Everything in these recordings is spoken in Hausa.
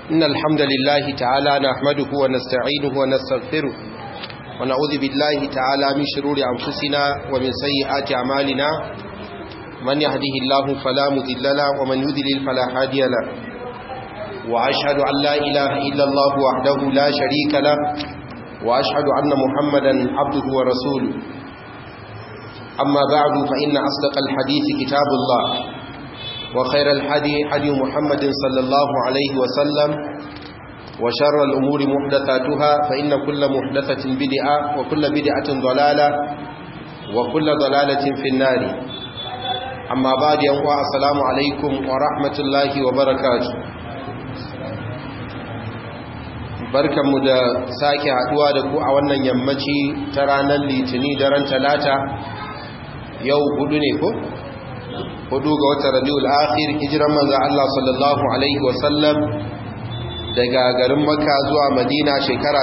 إن الحمد لله تعالى نحمده ونستعينه ونستغفره ونعوذ بالله تعالى من شرور أنفسنا ومن سيئات أعمالنا من يهده الله فلا مذل له ومن يذلل فلا هادي له وأشهد أن لا إله إلا الله وحده لا شريك له وأشهد أن محمدا عبده ورسوله أما بعد فإن أصدق الحديث كتاب الله وخير الحدي حدي محمد صلى الله عليه وسلم وشر الأمور محدثاتها فإن كل محدثة بدعة وكل بدعة ضلالة وكل ضلالة في النار أما بعد يوم السلام عليكم ورحمة الله وبركاته barkanmu da sake haduwa da ku a wannan yammaci ta ranar litini daren talata yau hudu ne ko? hudu ga watan rabiul akhir hijiran manzo Allah sallallahu alaihi wasallam daga garin Makka zuwa Madina shekara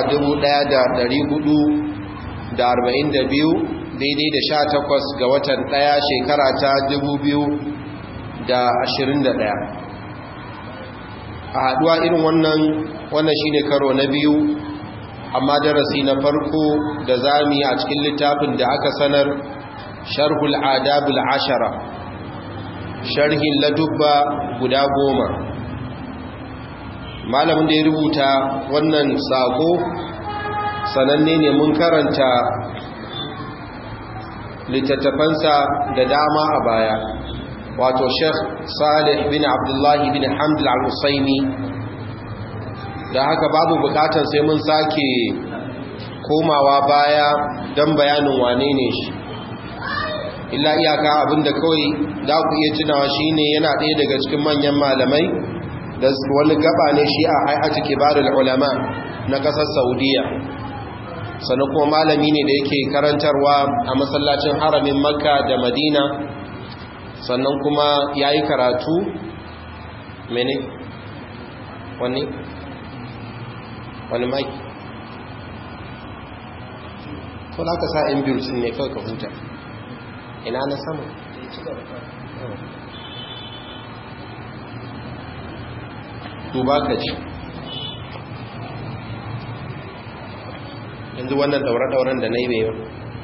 1442 daidai da 18 ga watan 1 shekara ta 2021 a haduwa irin wannan wannan shine karo na biyu amma darasi na farko da zami a cikin littafin da aka sanar sharhul adabul ashara sharhin ladubba guda goma malamin da ya rubuta wannan sako sananne ne mun karanta littattafansa da dama a baya wato sheikh salih bin abdullahi bin hamdul al-husaini da haka babu bukatar sai mun sake komawa baya don bayanin wane ne shi illa iyaka abinda kawai za ku iya tunawa shine yana ɗaya daga cikin manyan malamai da wani gaba ne shi a hay'atu kibarul ulama na ƙasar saudiya sannan kuma malami ne da yake karantarwa a masallacin haramin makka da madina sannan kuma ya yi karatu mene wani wani mai ko za ka sa in biyu ne kawai ka huta ina na sama duba ka ci yanzu wannan daure-dauren da na yi bewa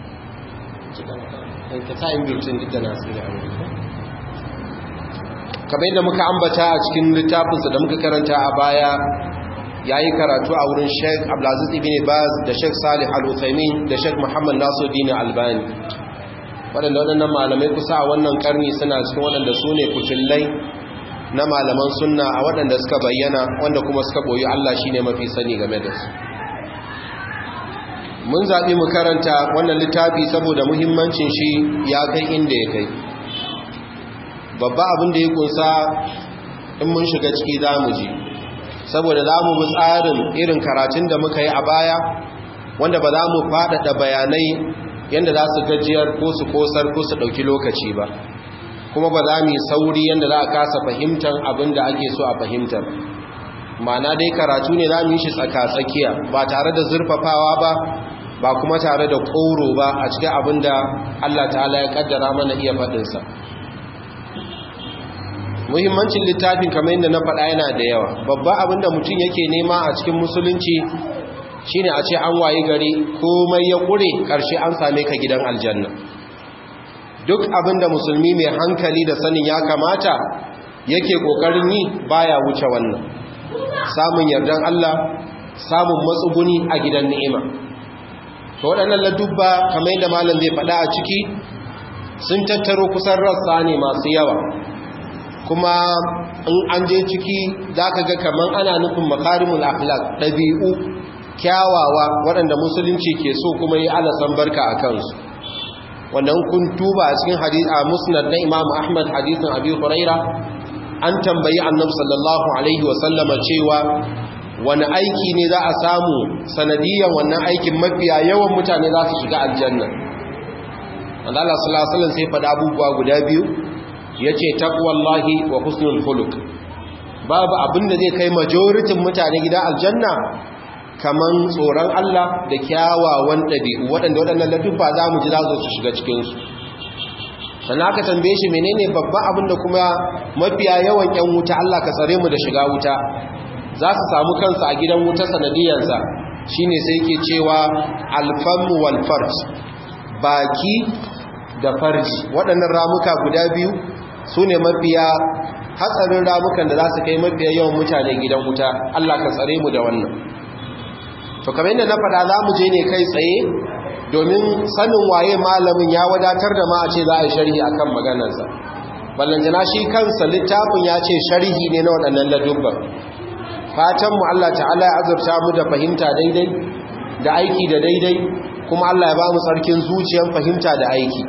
ka sa in birtin duk da nasu da amurka kamar yadda muka ambata a cikin littafinsa da muka karanta a baya ya yi karatu a wurin sheik abdulaziz ibn baz da sheik salih al-uthaymin da sheik muhammad nasuddin albani waɗanda waɗannan malamai kusa a wannan ƙarni suna cikin waɗanda su ne kucillai na malaman sunna a waɗanda suka bayyana wanda kuma suka ɓoyi Allah shi ne mafi sani game da su mun zaɓi mu karanta wannan littafi saboda muhimmancin shi ya kai inda ya kai babba abin da ya kunsa in mun shiga ciki za mu ji saboda za mu bi tsarin irin karatun da muka yi a baya wanda ba za mu faɗaɗa bayanai yadda za su gajiyar ko su kosar ko su ɗauki lokaci ba kuma ba za mu yi sauri yadda za a kasa fahimtar abin da ake so a fahimtar mana dai karatu ne za mu yi shi tsaka-tsakiya ba tare da zurfafawa ba ba kuma tare da ƙoro ba a cikin abin da allah ta'ala ya kaddara mana iya faɗinsa muhimmancin littafin kamar yadda na faɗa yana da yawa babba abin da mutum yake nema a cikin musulunci shine a ce an wayi gari komai ya ƙure ƙarshe an same ka gidan aljanna duk abinda musulmi mai hankali da sanin ya kamata yake ƙoƙarin yi baya wuce wannan samun yardan Allah samun matsuguni a gidan ni'ima to waɗannan ladubba kamar yadda malam zai faɗa a ciki sun tattaro kusan rassa ne masu yawa kuma in an je ciki za ka ga kamar ana nufin makarimul akhlaq ɗabi'u kyawawa waɗanda musulunci ke so kuma yi alasan barka a kansu wannan kun tuba a cikin hadith a musnad na imamu ahmad hadithin abi huraira an tambayi annabi sallallahu alaihi wasallama cewa wani aiki ne za a samu sanadiyan wannan aikin mafiya yawan mutane za su shiga aljanna wanda Allah sallallahu alaihi wasallam sai faɗa abubuwa guda biyu yace taqwallahi wa husnul khuluq babu abinda zai kai majoritin mutane gida aljanna kaman tsoron Allah da kyawawan ɗabi'u waɗanda waɗannan ladubba za mu ji za su shiga cikinsu sannan aka tambaye shi menene babban abin da kuma mafiya yawan ƴan wuta Allah ka tsare mu da shiga wuta za su samu kansu a gidan wuta sanadiyansa shine sai yake cewa alfamu wal farj baki da farji waɗannan ramuka guda biyu su ne mafiya hatsarin ramukan da za su kai mafiya yawan mutane gidan wuta Allah ka tsare mu da wannan to kamar yadda na faɗa za mu je ne kai tsaye domin sanin waye malamin ya wadatar da ma a ce za a yi sharhi akan maganarsa ballantana shi kansa littafin ya ce sharhi ne na waɗannan ladubban fatanmu Allah ta'ala ya azurta mu da fahimta daidai da aiki da daidai kuma Allah ya ba mu tsarkin zuciyar fahimta da aiki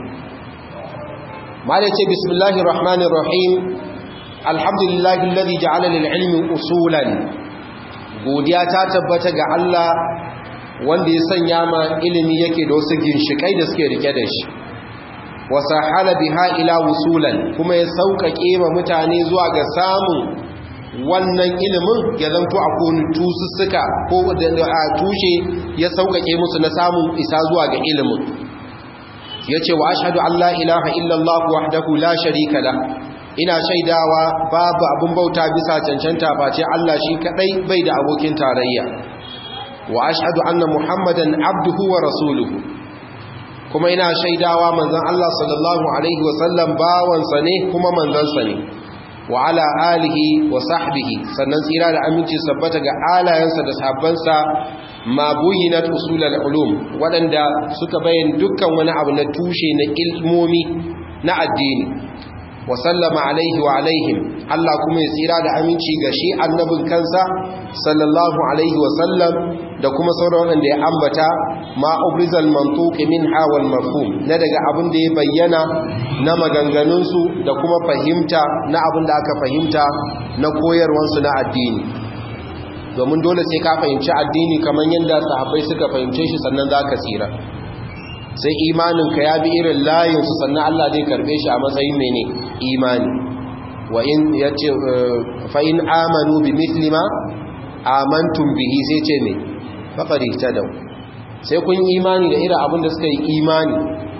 malai ce bismillahir rahmanir rahim alhamdulillahi alladhi ja'ala lil ilmi usulan godiya ta tabbata ga Allah wanda ya sanya ma ilimi yake da wasu ginshikai da suke rike da shi wasahala biha ila wusulan kuma ya sauƙaƙe ma mutane zuwa ga samun wannan ilimin ya zanto a kone tusussuka ko a tushe ya sauƙaƙe musu na samun isa zuwa ga ilimin ya ce wa ashadu Allah ilaha illallah wahdahu la sharika la ina shaidawa babu abin bauta bisa cancanta face Allah shi kadai bai da abokin tarayya wa ashadu anna muhammadan abduhu wa rasuluhu kuma ina shaidawa manzon Allah sallallahu alaihi wasallam bawansa ne kuma manzansa ne wa ala alihi wa sahbihi sannan tsira da aminci sabbata ga alayensa da sahabbansa ma buyinat usulul ulum wadanda suka bayyana dukkan wani abu na tushe na ilmomi na addini wa sallama alaihi wa alaihim Allah kuma ya tsira da aminci ga shi annabin kansa sallallahu alaihi wa sallam da kuma sauran wanda ya ambata ma ubrizal mantuqi minha wal mafhum na daga abin da ya bayyana na maganganunsu da kuma fahimta na abin da aka fahimta na koyarwansu na addini domin dole sai ka fahimci addini kamar yadda sahabbai suka fahimce shi sannan za ka tsira sai imaninka ya bi irin layinsu sannan Allah zai karbe shi a matsayin mene imani wa in yace fa in amanu bi mislima amantum bihi sai ce ne faqad ihtadaw sai kun imani da irin abin da suka yi imani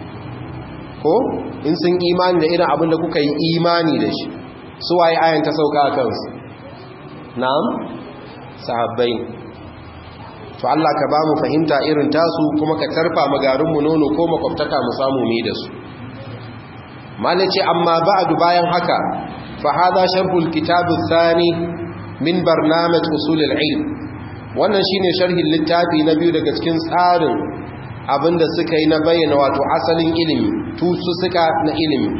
ko in sun imani da irin abin da kuka yi imani da shi su waye ayan ta sauka a kansu na'am sahabbai to Allah ka ba mu fahimta irin tasu kuma ka tarfa magarinmu nono ko makwabtaka mu samu mi da su malace amma ba'du bayan haka fa hada sharhul kitab athani min barnamij usul al-ilm wannan shine sharhin littafi na biyu daga cikin tsarin abinda suka yi na bayyana wato asalin ilimi tusu suka na ilimi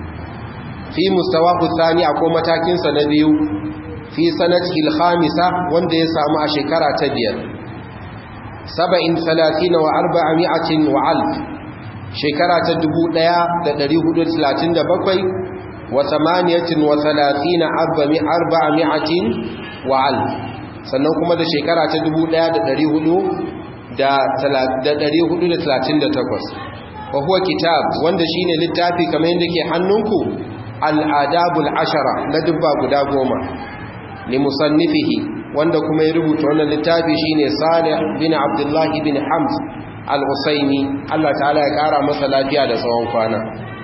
fi mustawahu thani akwai matakin sa na biyu fi sanati al-khamisa wanda ya samu a shekara ta biyar saba'in talatin wa arba'ami'atin wa alf shekara ta dubu ɗaya da ɗari hudu talatin da bakwai wa samaniyatin wa talatin arba'ami'atin wa alf sannan kuma da shekara ta dubu ɗaya da ɗari hudu da ɗari hudu da talatin da takwas wa huwa kitab wanda shine littafi kamar yadda ke hannunku al'adabul ashara na dubba guda goma li musannifihi wanda kuma ya rubuta wannan littafi shine Salih bin Abdullah bin Hamd al-Usaini Allah ta'ala ya kara masa lafiya da tsawon kwana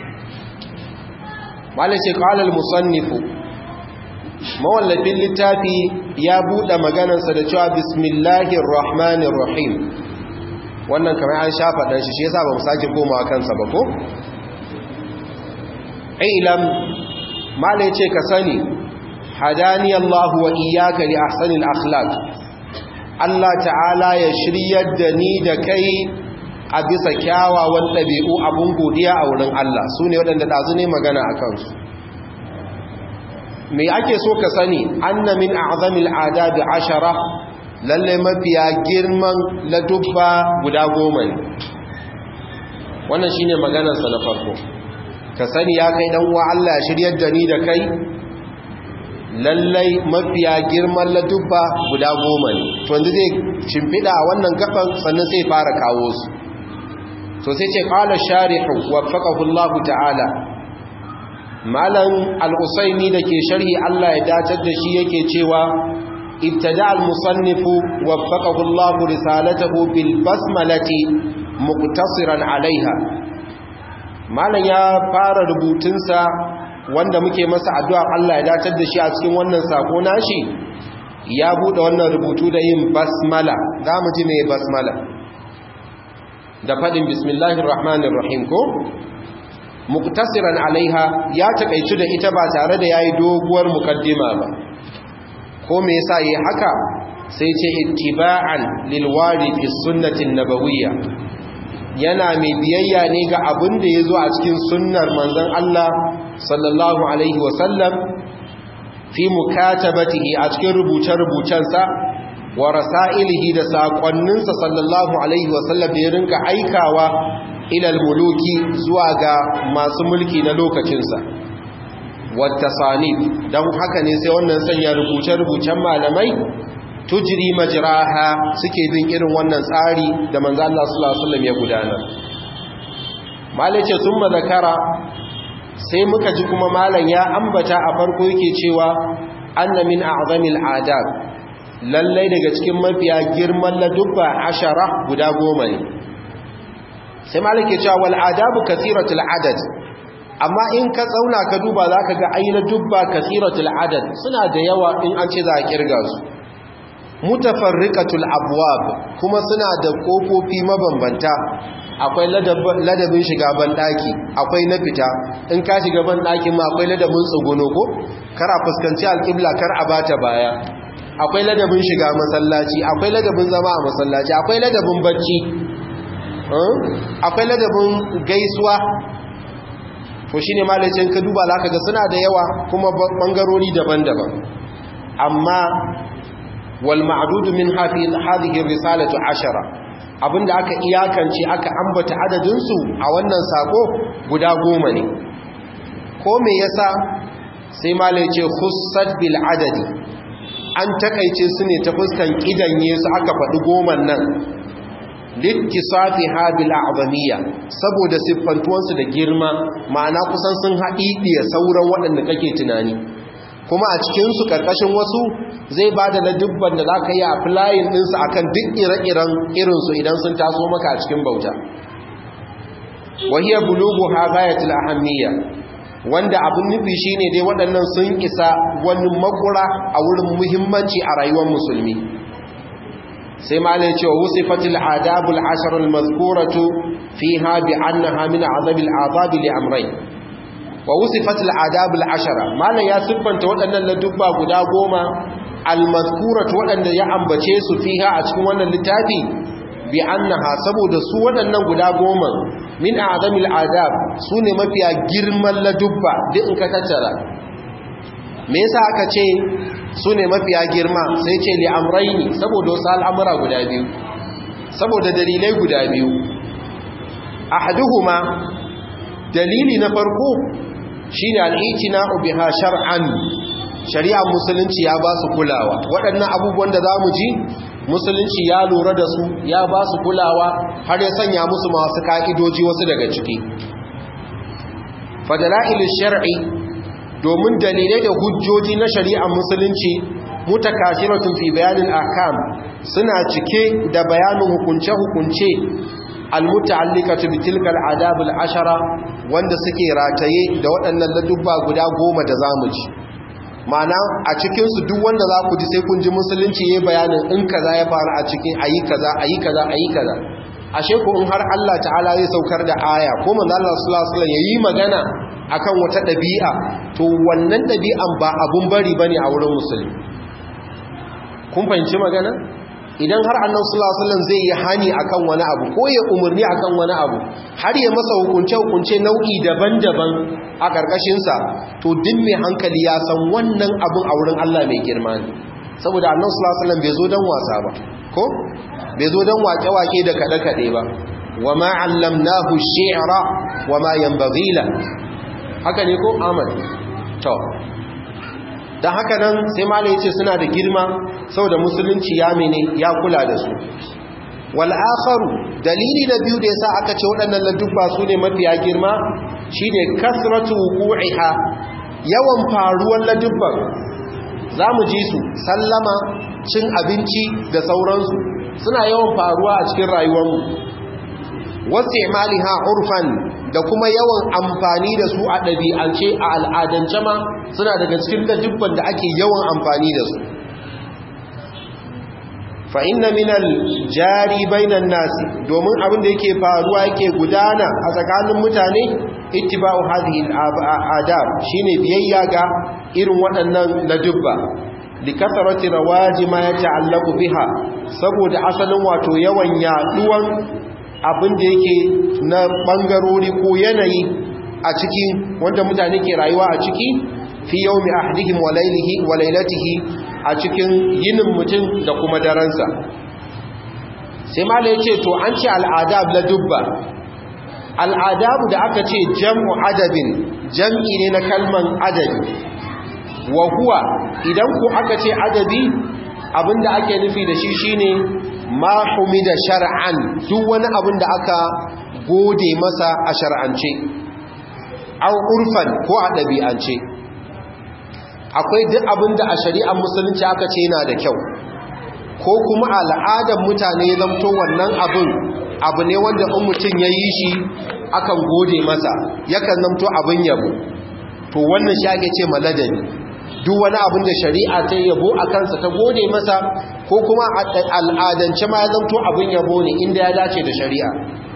malace qala al-musannif mawallafin littafi ya bude maganarsa da cewa bismillahir rahmanir rahim wannan kamar an shafa dan shi shi yasa ba mu sake komawa kansa ba ko ilam malai ce ka sani hadani Allah wa iyyaka li ahsanil akhlaq Allah ta'ala ya shiryar da ni da kai a bisa kyawawan ɗabi'u abun godiya a wurin Allah su ne waɗanda ɗazu ne magana a kansu me ake so ka sani anna min a'zamil adabi ashara lalle mafiya girman ladubba guda goma ne wannan shine maganarsa na farko ka sani ya kai dan uwa Allah ya shiryar da ni da kai lallai mafiya girman ladubba guda goma ne to yanzu zai shimfiɗa a wannan gaban sannan sai fara kawo su to sai ce qala sharihu waffaqahu Allah ta'ala malam al-usaini dake sharhi Allah ya dacar da shi yake cewa ibtada al-musannifu waffaqahu Allah risalatahu bil basmalati muqtasiran alaiha malam ya fara rubutunsa wanda muke masa addu'a Allah ya datar da shi a cikin wannan sako nashi ya buɗe wannan rubutu da yin basmala za mu ji mai basmala da faɗin bismillahir rahmanir rahim ko muktasiran alaiha ya takaitu da ita ba tare da yayi doguwar mukaddima ba ko me yasa yi haka sai ce ittiba'an lil wari fi sunnatin nabawiyya yana mai biyayya ne ga abin da yazo a cikin sunnar manzon Allah sallallahu alaihi wasallam fi mukatabatihi a cikin rubuce-rubucensa wa rasailihi da saƙonninsa sallallahu alaihi wasallam da ya rinka aikawa ilal muluki zuwa ga masu mulki na lokacinsa wata sanif don haka ne sai wannan sanya rubuce-rubucen malamai tujiri majiraha suke bin irin wannan tsari da manzo Allah sallallahu alaihi wasallam ya gudanar malace sun mazakara sai muka ji kuma malam ya ambata a farko yake cewa anna min a'zamil adab lallai daga cikin mafiya girman ladubba ashara guda goma ne sai malam ke cewa wal adabu kathiratul adad amma in ka tsauna ka duba zaka ga aina dubba kathiratul adad suna da yawa in an ce za a kirga su mutafarriqatul abwab kuma suna da kofofi mabambanta akwai ladabin shiga banɗaki akwai na fita in ka shiga banɗakin ma akwai ladabin tsuguno ko kar a fuskanci alƙibla kar a bata baya akwai ladabin shiga masallaci akwai ladabin zama a masallaci akwai ladabin bacci akwai ladabin gaisuwa to shine malacin ka duba zaka ga suna da yawa kuma bangarori daban-daban amma wal ma'dudu min hadhihi risalatu ashara abinda aka iyakance aka ambata adadinsu a wannan sako guda goma ne ko me yasa sai malai ce khussat bil adadi an takaice su ne ta fuskan kidanye su aka faɗi goman nan littisafi bil a'zamiyya saboda siffantuwansu da girma ma'ana kusan sun haɗiɗiya sauran waɗanda kake tunani kuma a cikinsu ƙarƙashin wasu zai ba da ladubban da za ka yi a filayin ɗinsu a kan duk ire-iren irinsu idan sun taso maka a cikin bauta wahiyar bulugu ha gayatul ahammiya wanda abin nufi shi ne dai waɗannan sun isa wani makura a wurin muhimmanci a rayuwar musulmi sai malai cewa wusifatul adabul asharul mazkuratu fiha bi annaha min azabil azabi li amrayn wa wusifatul adabul ashara malan ya siffanta waɗannan ladubba guda goma almazkurat waɗanda ya ambace su fiha a cikin wannan littafi bi annaha saboda su waɗannan guda goma min azamil adab sune mafiya girman ladubba duk in ka tattara me yasa aka ce sune mafiya girma sai ce li amrayni saboda wasu al'amura guda biyu saboda dalilai guda biyu ahaduhuma dalili na farko shi ne al'itina biha shar'an shari'ar musulunci ya ba su kulawa waɗannan abubuwan da za mu ji musulunci ya lura da su ya ba su kulawa har ya sanya musu masu ka'idoji wasu daga ciki fadala'ilin shar'i domin dalilai da hujjoji na shari'ar musulunci mutakashiratun fi bayanin akam suna cike da bayanin hukunce-hukunce almuta'allikatu bitilka al'adab al'ashara wanda suke rataye da waɗannan ladubba guda goma da zamu ji ma'ana a cikin su duk wanda za ku ji sai kun ji musulunci yayin bayanin in kaza ya faru a cikin ayi kaza ayi kaza ayi kaza ashe ko in har Allah ta'ala zai saukar da aya ko manzo Allah sallallahu alaihi wasallam yayi magana akan wata dabi'a to wannan dabi'an ba abun bari bane a wurin musulmi kun fahimci magana idan har annabi sallallahu alaihi wasallam zai yi hani akan wani abu ko ya umurni akan wani abu har ya masa hukunce hukunce nau'i daban-daban a karkashin sa to duk mai hankali ya san wannan abun a wurin Allah mai girma ne saboda annabi sallallahu alaihi wasallam bai zo dan wasa ba ko bai zo dan wake-wake da kada-kade ba wama allamnahu shi'ra wama yanbaghi la haka ne ko amal to da haka nan sai mala ya ce suna da girma saboda musulunci ya mene ya kula da su wal'akharu dalili na biyu da yasa aka ce waɗannan ladubba su ne mafiya girma shine kasratu wuqu'iha yawan faruwar ladubban zamu ji su sallama cin abinci da sauransu suna yawan faruwa a cikin rayuwarmu wasu imaliha urfan da kuma yawan amfani da su a ɗabi'ance a al'adance ma suna daga cikin ladubban da ake yawan amfani da su fa inna minal jari bainan nasi domin abin da yake faruwa yake gudana a tsakanin mutane ittiba'u hadhihi al-adab shine biyayya ga irin waɗannan ladubba likasarati rawaji ma yata'allaqu biha saboda asalin wato yawan yaduwan abin da yake na bangarori ko yanayi a cikin wanda mutane ke rayuwa a ciki fi yawmi ahdihim wa laylihi wa laylatihi a cikin yinin mutum da kuma daransa sai mala yace to an ce al'adab la dubba al'adabu da aka ce jam'u adabin jam'i ne na kalman adabi wa huwa idan ku aka ce adabi abinda ake nufi da shi shine ma humida shar'an duk wani abin da aka gode masa a shar'ance au urfan ko a ɗabi'ance akwai duk abin da a shari'ar musulunci aka ce yana da kyau ko kuma al'adar mutane zamto wannan abin abu ne wanda in mutum ya yi shi akan gode masa yakan zamto abin yabo to wannan shi ake ce maladani duk wani abin da shari'a ta yabo a kansa ta gode masa ko kuma al'adance ma ya zamto abin yabo ne inda ya dace da shari'a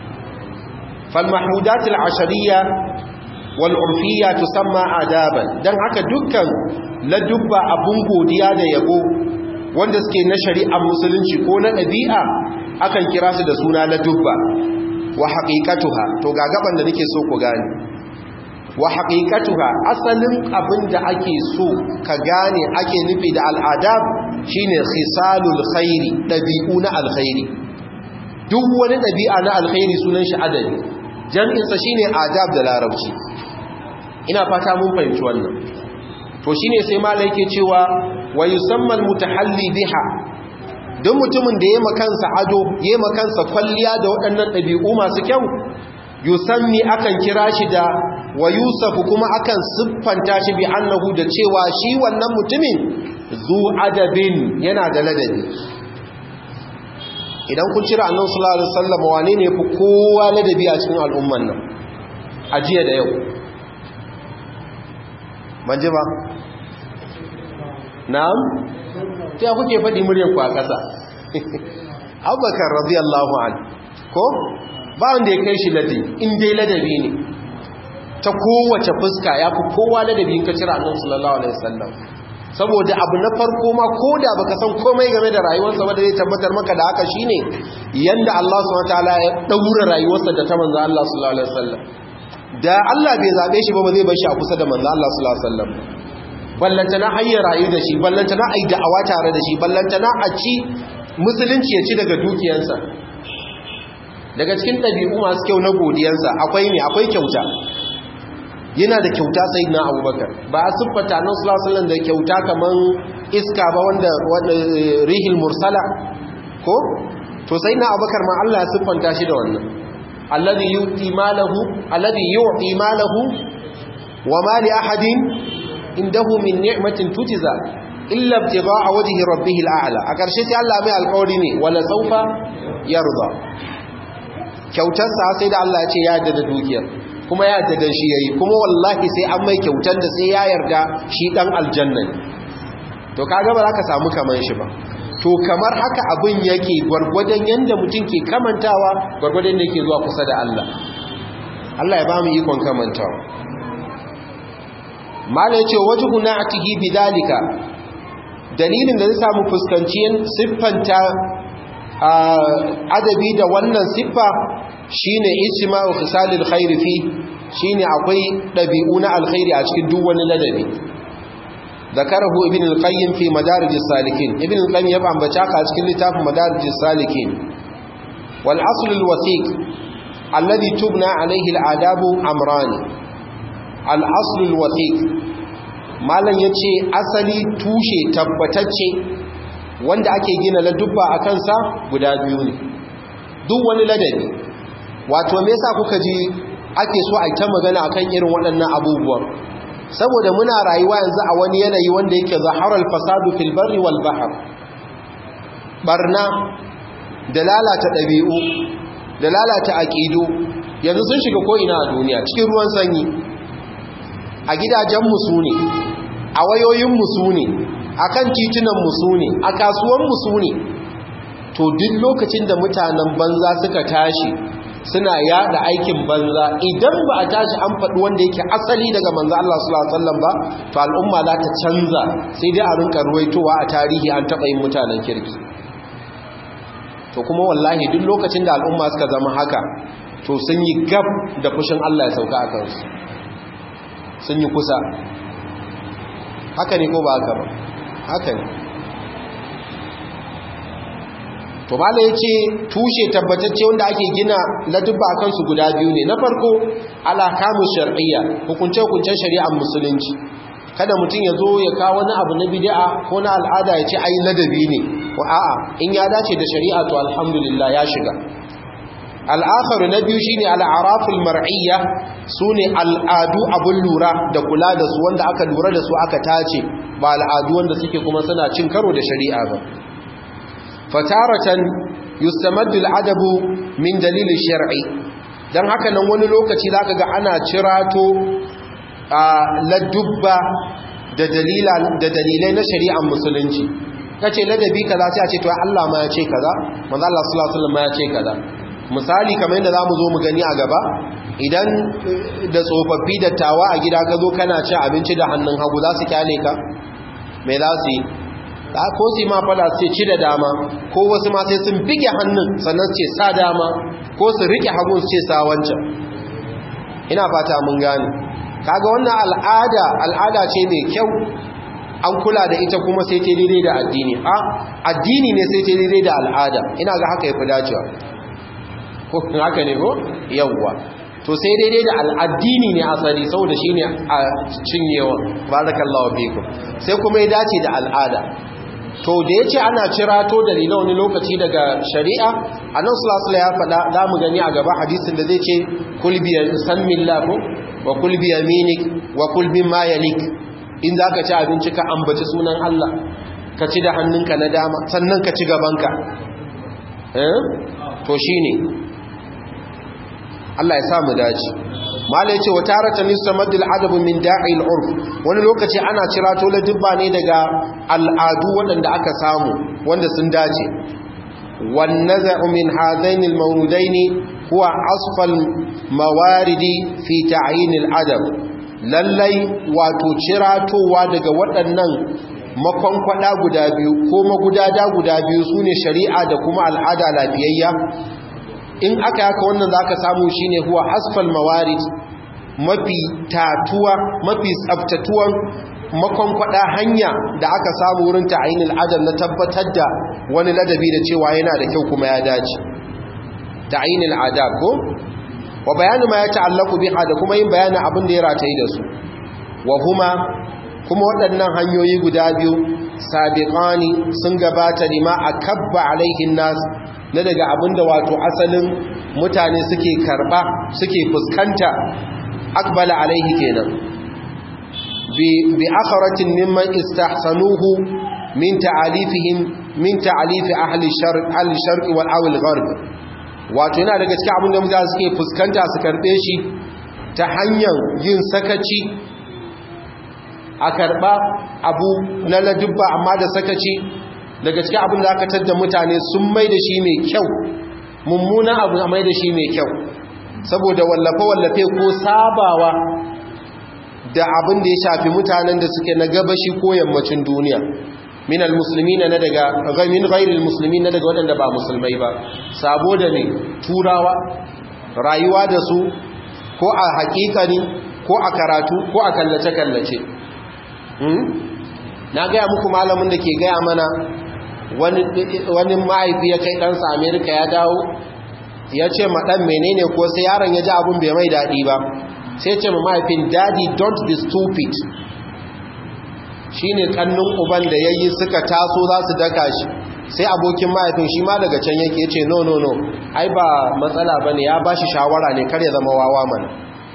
falmahudatul ashariya wal urfiyya tusamma adaban dan haka dukkan ladubba abun godiya da yabo wanda suke na shari'ar musulunci ko na ɗabi'a akan kira su da suna ladubba wa haqiqatuha to ga gaban da nake so ku gane wa haqiqatuha asalin abin da ake so ka gane ake nufi da al'adab shine khisalul khairi dabi'u na alkhairi duk wani dabi'a na alkhairi sunan shi adabi jam'in sa shine adab da larabci ina fata mun fahimci wannan to shine sai malai yake cewa wa yusamma almutahalli biha duk mutumin da yayi makansa ado yayi makansa kwalliya da waɗannan dabi'u masu kyau yusammi akan kira shi da wa yusafu kuma akan siffanta shi bi annahu da cewa shi wannan mutumin zu adabin yana da ladabi idan kun cira annabi sallallahu alaihi wasallam wane ne fi kowa ladabi a cikin al'umman nan ajiya da yau manje ba na'am ta kuke faɗi muryar ku a ƙasa abubakar radiyallahu anhu ko ba wanda ya kai shi ladabi in dai ladabi ne ta kowace fuska ya fi kowa ladabi in ka cira annabi sallallahu alaihi wasallam saboda abu na farko ma ko da baka san komai game da rayuwarsa ba da zai tabbatar maka da haka shine yanda Allah subhanahu wataala ya daura rayuwarsa da ta manzo Allah sallallahu alaihi wasallam da Allah bai zabe shi ba ba zai bar shi a kusa da manzo Allah sallallahu alaihi wasallam ballantana hayya rayu da shi ballantana ai da'awa tare da shi ballantana a ci musulunci ya ci daga dukiyarsa daga cikin ɗabi'u masu kyau na godiyansa akwai ne akwai kyauta yana da kyauta sai na abubakar ba a siffata nan sulasulun da kyauta kamar iska ba wanda rihil mursala ko to sai na abubakar ma Allah ya siffanta shi da wannan alladhi yu'ti malahu alladhi yu'ti malahu wa ma li ahadin indahu min ni'matin tujza illa ibtigha'a wajhi rabbih al'ala a karshe sai Allah mai alƙawari ne wala saufa yarda kyautarsa sai da Allah ya ce ya yarda da dukiyar kuma ya yarda da shi yayi kuma wallahi sai an mai kyautar da sai ya yarda shi dan aljanna ne to kaga ba za ka samu kaman shi ba to kamar haka abin yake gwargwadon yanda mutum ke kamantawa gwargwadon da yake zuwa kusa da Allah Allah ya ba mu ikon kamantawa mala yace wajhu na'tihi bidalika dalilin da zai samu fuskanciyar siffanta adabi da wannan siffa shine ijma'u khisalil khair fi shine akwai dabi'u na alkhairi a cikin duk wani ladabi ذكره ابن القيم في مدارج السالكين ابن القيم يبقى بچاك a cikin littafin مدارج السالكين والاصل الوثيق الذي تبنى عليه الآداب امران الاصل الوثيق malan yace asali tushe tabbatacce wanda ake gina ladubba a kansa guda biyu ne duk wani ladabi wato me yasa kuka ji ake so a ta magana akan irin waɗannan abubuwan saboda muna rayuwa yanzu a wani yanayi wanda yake zaharar fasadu fil barri wal bahr barna da lalata ɗabi'u da lalata aƙidu yanzu sun shiga ko ina a duniya cikin ruwan sanyi a gidajen musu ne a wayoyin musu ne a kan titunan musu ne a kasuwan musu ne to duk lokacin da mutanen banza suka tashi suna yada aikin banza idan ba a tashi an faɗi wanda yake asali daga manzo Allah sallallahu alaihi wasallam ba to al'umma za ta canza sai dai a rinka ruwaitowa a tarihi an taɓa yin mutanen kirki to kuma wallahi duk lokacin da al'umma suka zama haka to sun yi gab da fushin Allah ya sauka a kansu sun yi kusa haka ne ko ba haka ba haka ne to mala ya ce tushe tabbatacce wanda ake gina ladubba a kansu guda biyu ne na farko alakamu shar'iyya hukunce-hukuncen shari'ar musulunci kada mutum ya zo ya kawo wani abu na bid'a ko na al'ada ya ce ai ladabi ne ko a'a in ya dace da shari'a to alhamdulillah ya shiga al'akharu na biyu shine al'araful mar'iyya sune al'adu abun lura da kula da su wanda aka lura da su aka tace ba al'adu wanda suke kuma suna cin karo da shari'a ba fataratan yustamaddu al'adabu min dalil shar'i dan haka nan wani lokaci zaka ga ana cirato a ladubba da dalila da dalilai na shari'ar musulunci kace ladabi kaza sai a ce to Allah ma ya ce kaza manzo Allah sallallahu alaihi wasallam ma ya ce kaza misali kamar yadda zamu zo mu gani a gaba idan da tsofaffi da tawa a gida ka zo kana ci abinci da hannun hagu za su kyale ka me za su yi ko su ma fada su ci da dama ko wasu ma sai sun bige hannun sannan su ce sa dama ko su rike hagun su ce sa wancan ina fata mun gane kaga wannan al'ada al'ada ce mai kyau an kula da ita kuma sai ta daidai da addini a addini ne sai ta daidai da al'ada ina ga haka yafi dacewa ko haka ne ko yawwa to sai daidai da al'addini ne asali saboda shine a cinyewa barakallahu fikum sai kuma ya dace da al'ada to da ya ce ana cirato dalilai wani lokaci daga shari'a a nan sulasula ya faɗa za mu gani a gaba hadisin da zai ce kulbiyar san millahu wa kulbiyar minik wa kulbin mayalik in za ka ci abinci ka ambaci sunan Allah ka ci da hannunka na dama sannan ka ci gabanka to shi ne Allah ya samu dace mala yace wa taratan yustamaddul adabu min da'il urf wani lokaci ana cirato la dubba ne daga al'adu waɗanda aka samu wanda sun dace wan naz'u min hadain al mawrudain huwa asfal mawaridi fi ta'yin al adab lallai wato ciratowa daga waɗannan makonkwada guda biyu ko magudada guda biyu sune shari'a da kuma al'ada lafiyayya in aka yaka wannan za ka samu shi ne huwa asfal mawarid mafi tatuwa mafi tsaftatuwan makonkwada hanya da aka samu wurin ta'ayin al'adar na tabbatar da wani ladabi da cewa yana da kyau kuma ya dace ta'ayin al'adar ko wa bayani ma ya ta'allaku biha da kuma yin bayanin abin da ya rataye da su wa huma kuma waɗannan hanyoyi guda biyu sabiqani sun gabata lima akabba alaihin nas na daga abinda wato asalin mutane suke karba suke fuskanta akbala alaihi kenan bi bi akharatin mimman istahsanuhu min ta'alifihim min ta'alifi ahli sharq ahli sharq wal awil gharb wato yana daga cikin abinda mutane suke fuskanta su karbe shi ta hanyar yin sakaci a karba abu na ladubba amma da sakaci daga cikin abin da aka tadda mutane sun mai da shi mai kyau mummuna abu a mai da shi mai kyau saboda wallafe-wallafe ko sabawa da abin da ya shafi mutanen da suke na gabashi ko yammacin duniya min almusulmi na daga min ghairil musulmi na daga waɗanda ba musulmai ba sabo da ne turawa rayuwa da su ko a hakikani ko a karatu ko a kallace-kallace na gaya muku malamin da ke gaya mana wani mahaifi ya kai ɗansa amerika ya dawo ya ce maɗan menene ko sai yaron ya ji abin bai mai daɗi ba sai ce ma mahaifin daddy don't be stupid shi ne ƙannun uban da ya yi suka taso za su daka shi sai abokin mahaifin shi ma daga can yake ce no no no ai ba matsala ba ne ya ba shi shawara ne kar ya zama wawa mana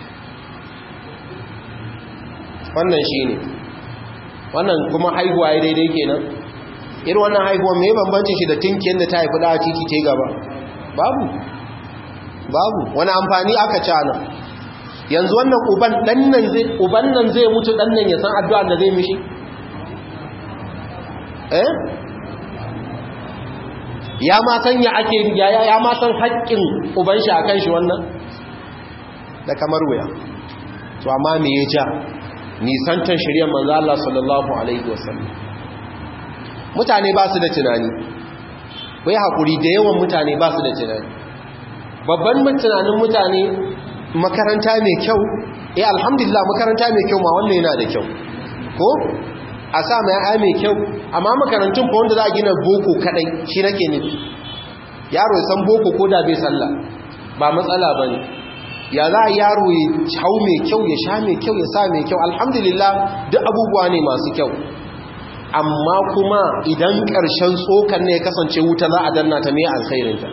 wannan shi ne wannan kuma haihuwa ya daidai kenan irin wannan haihuwa mai bambancin shi da tinkiyar da ta haifi da titi ta gaba babu babu wani amfani aka cana yanzu wannan uban dannan zai uban nan zai mutu dannan ya san addu'a da zai mishi eh ya ma san ya ake ya ya ma san haƙƙin uban shi akan shi wannan da kamar wuya to amma me ya ja nisantar shirya manzo Allah sallallahu alaihi wasallam mutane ba su da tunani wai hakuri da yawan mutane ba su da tunani babban tunanin mutane makaranta mai kyau eh alhamdulillah makaranta mai kyau ma wannan yana da kyau ko a sa mai ai mai kyau amma makarantun fa wanda za a gina boko kadai shi nake nufi yaro ya san boko ko da bai sallah ba matsala bane ya za a yaro ya hau mai kyau ya sha mai kyau ya sa mai kyau alhamdulillah duk abubuwa ne masu kyau amma kuma idan ƙarshen tsokan ne ya kasance wuta za a danna ta mai alkhairinta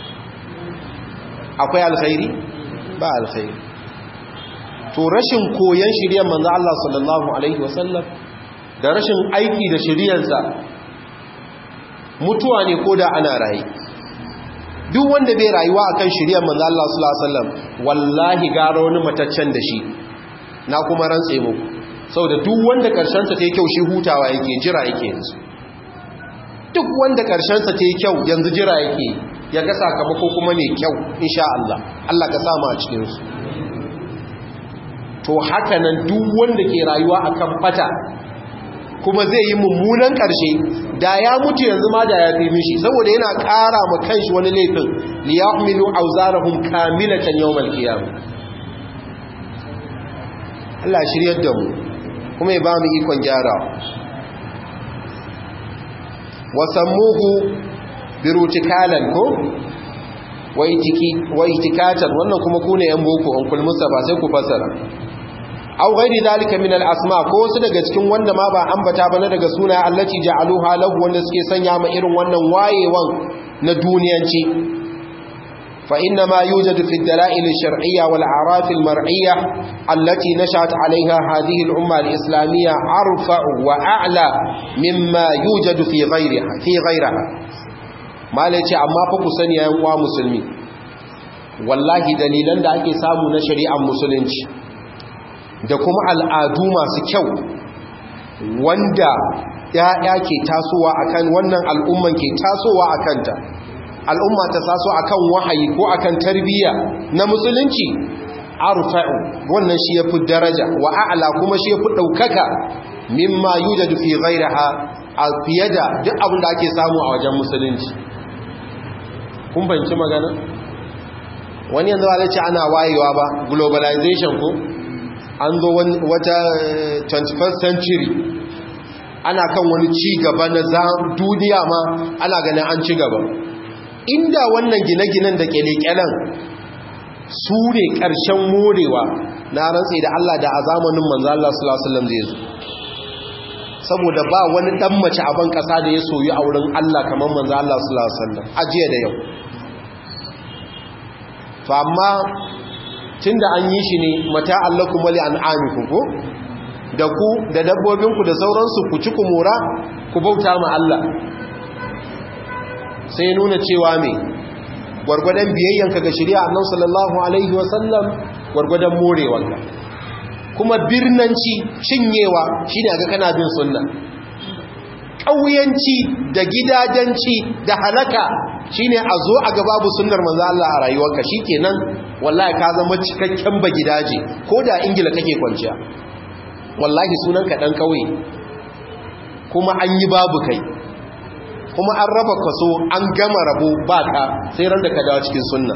akwai alkhairi ba alkhairi to rashin koyon shirya manzo Allah sallallahu alaihi wasallam da rashin aiki da shiryarsa mutuwa ne ko da ana raye duk wanda bai rayuwa akan shiryar manzo Allah sallallahu alaihi wasallam wallahi gara wani mataccen da shi na kuma rantse muku saboda duk wanda karshen sa tayi kyau shi hutawa yake jira yake yanzu duk wanda karshen sa tayi kyau yanzu jira yake ya ga sakamako kuma ne kyau insha Allah Allah ka sa mu a cikin su to haka nan duk wanda ke rayuwa akan fata kuma zai yi mummunan ƙarshe da ya mutu yanzu ma da ya fi mishi saboda yana ƙara ma kanshi wani laifin liyahmilu auzarahum kamilatan yawmal qiyam Allah shiryar da mu kuma ya ba mu ikon gyarawa wasammuhu birutikalan ko wa itikatan wannan kuma ku ne yan boko an kulmusa ba sai ku fasara aw ghairi dalika min al-asma ko wasu daga cikin wanda ma ba ambata ba na daga suna allati ja'aluha lahu wanda suke sanya ma irin wannan wayewan na duniyanci fa inna ma yujadu fi ad-dala'il ash-shar'iyya wal a'raf al-mar'iyya allati nashat 'alayha hadhihi al-umma al-islamiyya arfa'u wa a'la mimma yujadu fi ghayriha fi ghayriha malai ce amma fa ku sani yayin uwa musulmi wallahi dalilan da ake samu na shari'ar musulunci da kuma al'adu masu kyau wanda ‘ya'ya ke tasowa akan wannan al'umman ke tasowa a kanta al'umma ta taso akan wahayi ko akan tarbiyya na musulunci arfa'u wannan shi ya fi daraja wa a'ala kuma shi ya fi ɗaukaka mimma yujadu fi ghairaha a fiye da duk abin da ake samu a wajen musulunci kun banci magana wani yanzu ba ce ana wayewa ba globalization ko an zo wata 21st century ana kan wani ci gaba na duniya ma ana ganin an ci gaba inda wannan gine-ginen da kyale-kyalen su ne ƙarshen morewa na rantse da Allah da a zamanin manzo Allah sallallahu alaihi wasallam zai zo saboda ba wani dan mace a ban kasa da ya soyi a wurin Allah kamar manzo Allah sallallahu alaihi wasallam ajiya da yau to amma tunda an yi shi ne mata allakum wali an'amikum ko da ku da dabbobinku da sauransu ku ci ku mora ku bauta ma Allah sai nuna cewa me gwargwadon biyayyanka ga shari'a annabi sallallahu alaihi wasallam gwargwadon morewanka kuma birnanci cinyewa shine ga kana bin sunna ƙauyanci da gidajenci da halaka shine a zo a ga babu sunnar manzo Allah a rayuwarka shikenan wallahi ka zama cikakken ba gidaje ko da ingila kake kwanciya wallahi sunan ka dan kauye kuma an yi babu kai kuma an raba kaso an gama rabo ba ka sai ran da ka dawo cikin sunna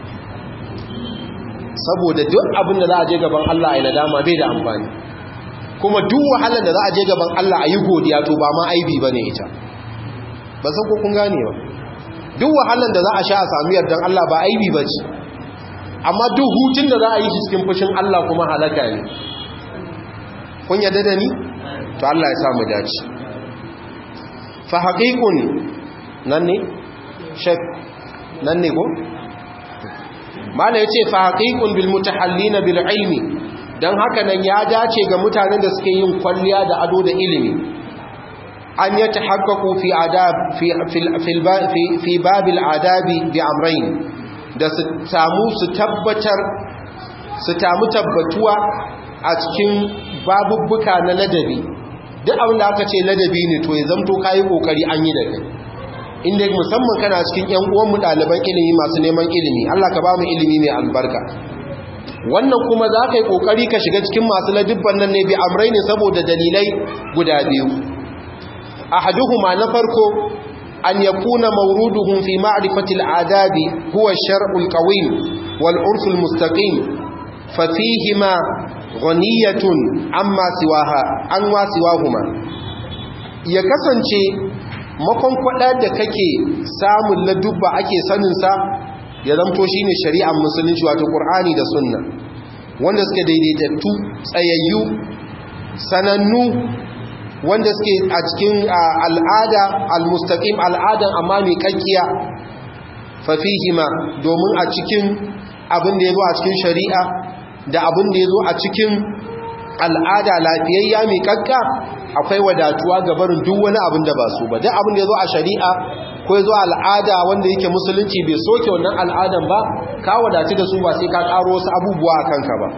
saboda duk abin da za a je gaban Allah a yi nadama bai da amfani kuma duk wahalar da za a je gaban Allah a yi godiya to ba ma aibi ba ne ita ba san ko kun gane ba duk wahalar da za a sha a sami yardan Allah ba aibi ba ce amma duk hutun da za a yi shi cikin fushin Allah kuma halaka ne kun yadda da ni to Allah ya samu dace fa haqiqun nan ne shek nan ne ko mala yace fa haqiqun bil mutahallina bil ilmi dan haka nan ya dace ga mutanen da suke yin kwalliya da ado da ilimi an yatahaqqaqu fi adab fi fi fi babil adabi bi amrayn da su samu su tabbatar su tamu tabbatuwa a cikin babubbuka na ladabi duk abin da aka ce ladabi ne to ya zamto kayi kokari an yi da kai inda musamman kana cikin yan uwanmu ɗaliban ilimi masu neman ilimi Allah ka ba mu ilimi mai albarka wannan kuma za ka yi ƙoƙari ka shiga cikin masu ladibban nan ne bi amrai ne saboda dalilai guda biyu ahaduhuma na farko an yakuna mawruduhum fi ma'rifati al-adabi huwa ash-shar'u al-qawim wal 'urf al-mustaqim fa fihima ghaniyatun amma siwaha an wa siwahuma ya kasance makon kwada da kake samun ladubba ake sanin sa ya zamto shine shari'ar musulunci wato qur'ani da sunna wanda suke daidaitattu tsayayyu sanannu wanda suke a cikin al'ada al-mustaqim al'adan amma mai kakkiya fa fihima domin a cikin abin da yazo a cikin shari'a da abin da yazo a cikin al'ada lafiyayya mai kakka akwai wadatuwa ga barin duk wani abin da ba su ba duk abin da yazo a shari'a ko yazo al'ada wanda yake musulunci bai soke wannan al'adan ba ka wadatu da su ba sai ka karo wasu abubuwa a kanka ba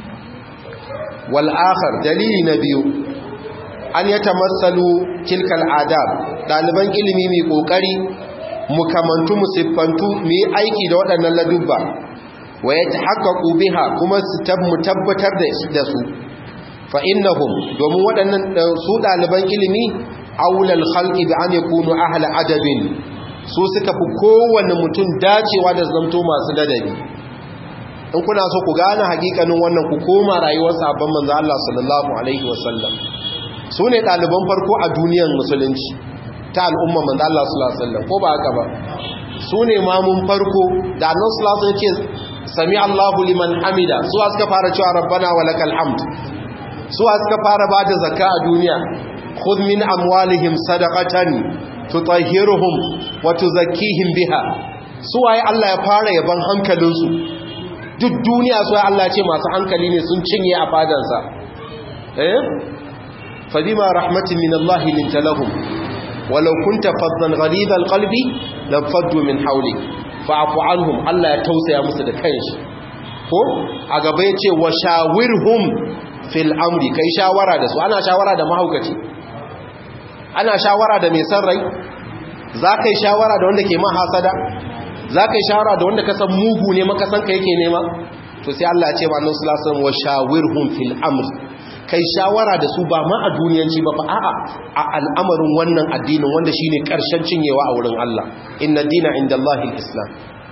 wal akhar dalili na biyu an ya tamassalu tilkal adab daliban ilimi mai kokari mu kamantu mu siffantu mu yi aiki da waɗannan ladubba wa yatahaqqaqu biha kuma su tabbatar da su fa innahum domin waɗannan su daliban ilimi aulal khalqi bi an yakunu ahla adabin su suka fi kowanne mutum dacewa da zamto masu ladabi in kuna so ku gane hakikanin wannan ku koma rayuwar sabon manzo Allah sallallahu alaihi wasallam su ne ɗaliban farko a duniyar musulunci ta al'umma manzo Allah sallallahu alaihi wasallam ko ba haka ba su ne mamun farko da annabi sallallahu alaihi wasallam ce sami Allahu liman hamida su suka fara cewa rabbana walakal hamd su suka fara bada zakka a duniya khudh min amwalihim sadaqatan tutahhiruhum wa tuzakkihim biha su waye Allah ya fara yaban hankalinsu duk duniya su Allah ce masu hankali ne sun cinye a fadansa eh فبما رحمة من الله لنت لهم ولو كنت فظا غليظ القلب لانفضوا من حولك فاعف عنهم الله يتوسع musu da kanshi ko a gaba yace wa shawirhum fil amri kai shawara da su ana shawara da mahaukaci ana shawara da mai san rai za ka yi shawara da wanda ke ma hasada za ka yi shawara da wanda ka san mugu ne makasan ka yake nema to sai Allah ya ce ma annabi sallallahu alaihi wasallam wa shawirhum fil amri kai shawara da su ba ma a duniyanci ba a'a a al'amarin wannan addinin wanda shine karshen cinyewa a wurin Allah inna dina indallahi islam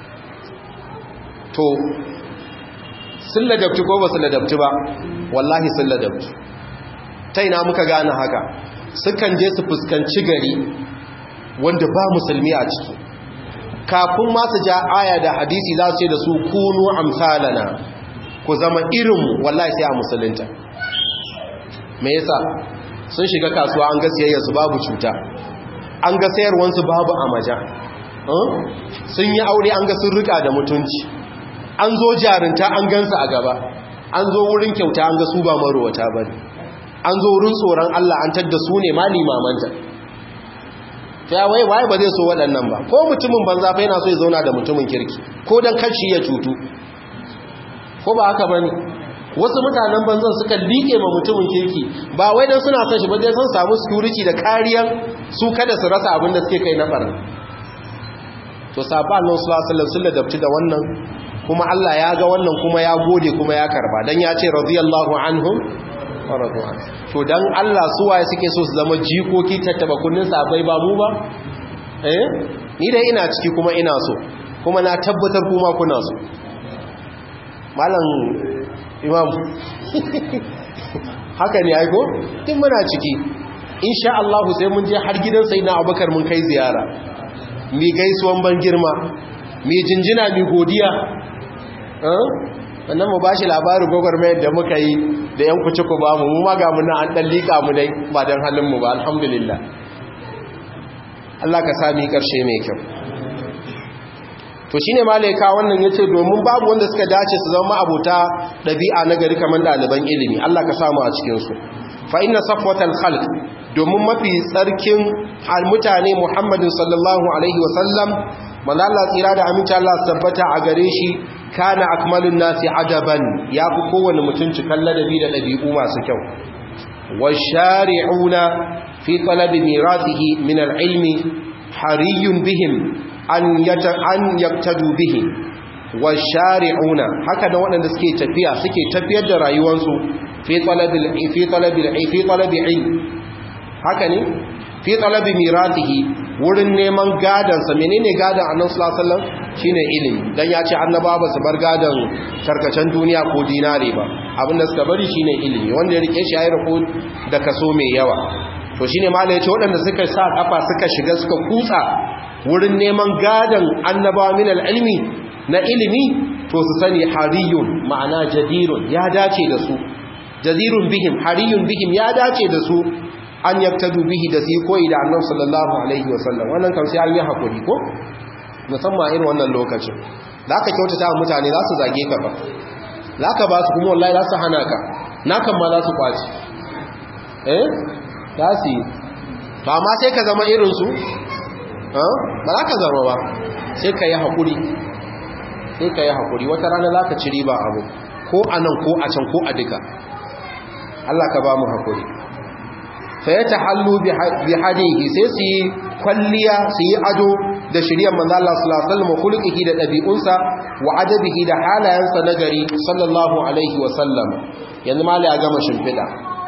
to sun ladabci ko ba su ladabci ba wallahi sun ladabci ta ina muka gane haka sukan je su fuskanci gari wanda ba musulmi a ciki kafin masu ja aya da hadisi za su ce da su kunu amsalana ku zama irinmu wallahi sai a musulunta me yasa sun shiga kasuwa an ga siyayyarsu babu cuta an ga sayarwansu babu amaja sun yi aure an ga sun rika da mutunci an zo jarinta an gansu a gaba an zo wurin kyauta an ga su ba marowata ba ne an zo wurin tsoron Allah an tadda su ne ma limamanta ta wai waye ba zai so waɗannan ba ko mutumin banza fa yana so ya zauna da mutumin kirki ko dan kashi ya cutu ko ba haka bane wasu mutanen banzan suka liƙe ma mutumin kirki ba wai dan suna son shi ba dai sun samu security da kariyar su kada su rasa abin da suke kai na barna to sabon Allah sallallahu alaihi wasallam sun ladabci da wannan kuma Allah ya ga wannan kuma ya gode kuma ya karba dan ya ce radiyallahu anhum wa radu an to dan Allah su waye suke so su zama jikoki tattaba kunnin sabai ba mu ba eh ni dai ina ciki kuma ina so kuma na tabbatar kuma kuna so malam imam haka ne aiko tun muna ciki insha Allah sai mun je har gidan sayyidina Abubakar mun kai ziyara mi gaisuwan ban girma mi jinjina mi godiya wannan mu bashi labarin gwagwarmayar da muka yi da yan kuci ku ba mu mu ma ga mu nan an dan lika mu dai ba dan halin mu ba alhamdulillah Allah ka sami karshe mai kyau to shine malaika wannan yace domin babu wanda suka dace su zama abota dabi'a na gari kamar daliban ilimi Allah ka samu a cikin su fa inna safwatal khalq domin mafi tsarkin mutane Muhammadin sallallahu alaihi wasallam manzo Allah tsira da aminci Allah tabbata a gare shi kana akmalun nasi adaban yafi kowanne mutum cikan ladabi da dabi'u masu kyau washari'una fi talabi mirathihi min al-ilmi hariyun bihim an yata an yaktadu bihi washari'una haka da waɗanda suke tafiya suke tafiyar da rayuwarsu fi talabil fi talabil fi talabil haka ne fi talabi miratihi wurin neman gadan sa menene gadan annabi sallallahu alaihi wasallam shine ilimi dan ya ce annaba ba su bar gadan tarkacen duniya ko dinare ba abinda suka bari shine ilimi wanda ya rike shi ya riko da kaso mai yawa to shine malai yace waɗanda suka sa kafa suka shiga suka kutsa wurin neman gadan annabawa min ilmi na ilimi to su sani hariyun ma'ana jadirun ya dace da su jadirun bihim hariyun bihim ya dace da su an yaktadu bihi da su koyi da annabi sallallahu alaihi wasallam wannan kam sai an yi hakuri ko musamman irin wannan lokacin da aka kyautata wa mutane za su zage ka ba za ka ba su kuma wallahi za su hana ka na kan ma za su kwaci eh za su yi ba ma sai ka zama irinsu ba za ka zama ba sai ka yi haƙuri sai ka yi haƙuri wata rana za ka ci riba abu ko a nan ko a can ko a duka Allah ka ba mu haƙuri sai ta hallu bi hadihi sai su yi kwalliya su yi ado da shirya manzo Allah sallallahu alaihi wasallam khuluqihi da dabi'unsa wa adabihi da halayensa na gari sallallahu alaihi wasallam yanzu mala ya gama shimfida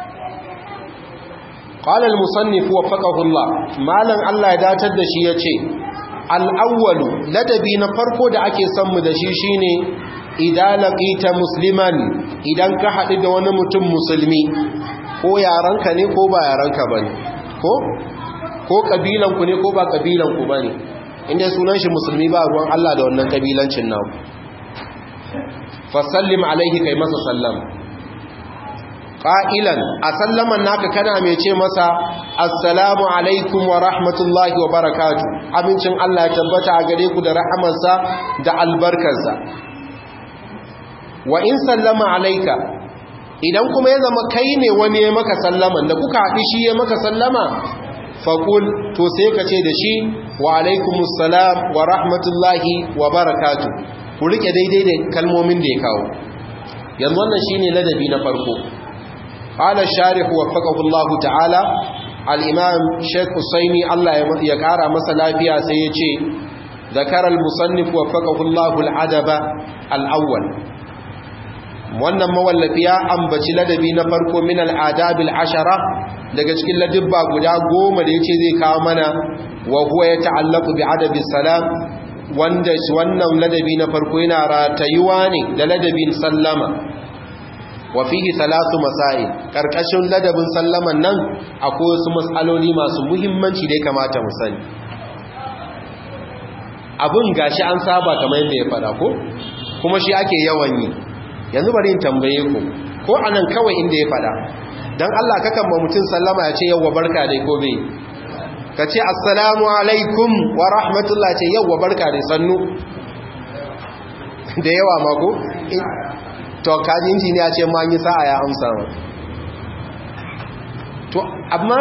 qala al-musannif waffaqahu Allah malan Allah ya datar da shi yace al-awwal ladabi na farko da ake son mu da shi shine idan laqita musliman idan ka haɗu da wani mutum musulmi ko yaranka ne ko ba yaranka bane ko ko kabilanku ne ko ba kabilanku bane inda sunan shi musulmi ba ruwan Allah da wannan kabilancin naku fasallim alaihi kai masa sallam qa'ilan a sallaman naka kana mai ce masa assalamu alaikum wa rahmatullahi wa barakatuh amincin Allah ya tabbata a gare ku da rahamarsa da albarkarsa wa in sallama alaika idan kuma ya zama kai ne wani ya maka sallaman da kuka haɗi shi ya maka sallama faƙul to sai ka ce da shi wa alaikumussalam wa rahmatullahi wa barakatu ku rike daidai da kalmomin da ya kawo yanzu wannan shi ne ladabi na farko ƙala sharif wa faƙahullahu ta'ala al'imam sheik usaini allah ya ƙara masa lafiya sai ya ce zakarar musannif wa faƙahullahu al'adaba al'awwal wannan mawallafi ya ambaci ladabi na farko min al'adabil ashara daga cikin ladibba guda goma da yace zai kawo mana wa huwa ya ta'allaqu bi adabi salam wanda wannan ladabi na farko yana ratayuwa ne da ladabin sallama wa fihi thalathu masail karkashin ladabin sallaman nan akwai wasu mas'aloli masu muhimmanci da ya kamata mu sani abun gashi an saba kamar yadda ya fada ko kuma shi ake yawan yi yanzu bari in tambaye ku ko anan kawai inda ya fada dan Allah kakan ma mutum sallama ya ce yawwa barka dai ko bai ka ce assalamu alaikum wa rahmatullah ce yawwa barka dai sannu da yawa ma ko to kaji injiniya ce ma yi sa'a ya amsa ma to amma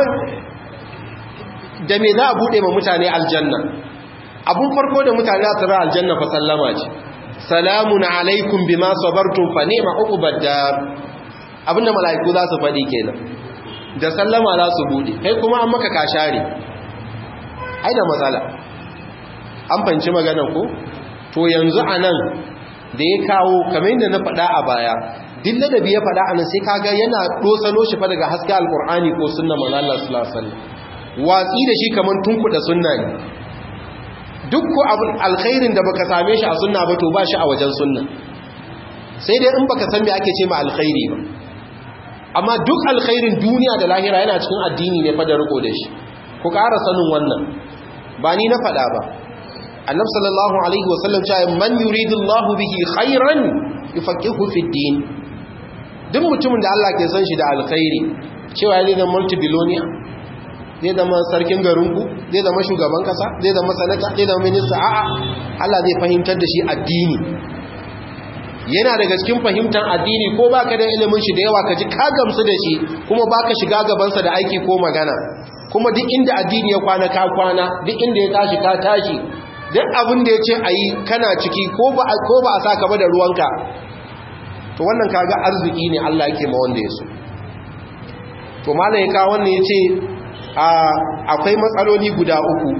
da me za a bude ma mutane aljanna abun farko da mutane za su ra aljanna fa sallama ce salamun alaikum bima sabartum fa ni'ma uqbad dar abinda mala'iku za su faɗi kenan da sallama za su bude kai kuma an maka kashare ai da matsala an fanci maganar ko to yanzu anan da ya kawo kamar yadda na faɗa a baya duk da ya faɗa anan sai kaga yana dosano shi fa daga haske alqur'ani ko sunna manzo Allah sallallahu alaihi wasallam watsi da shi kamar tunkuda sunna ne duk ko abin alkhairin da baka same shi a sunna ba to ba shi a wajen sunna sai dai in baka san me ake ce ma alkhairi ba amma duk alkhairin duniya da lahira yana cikin addini ne fa da riko da shi ku ƙara sanin wannan ba ni na faɗa ba annabi sallallahu alaihi wasallam cewa man yuridullahu bihi khairan yufaqihu fid din duk mutumin da Allah ke son shi da alkhairi cewa zai zama multibillionaire zai zama sarkin garinku zai zama shugaban kasa zai zama sanata zai zama minista a'a Allah zai fahimtar da shi addini yana daga cikin fahimtar addini ko baka da ilimin shi da yawa ka ji ka gamsu da shi kuma baka shiga gabansa da aiki ko magana kuma duk inda addini ya kwana ka kwana duk inda ya tashi ka tashi duk abin da ya ce a yi kana ciki ko ba a sa ka ba da ruwanka to wannan kaga arziki ne Allah yake ma wanda ya so to malam ya kawo wannan ya ce akwai matsaloli guda uku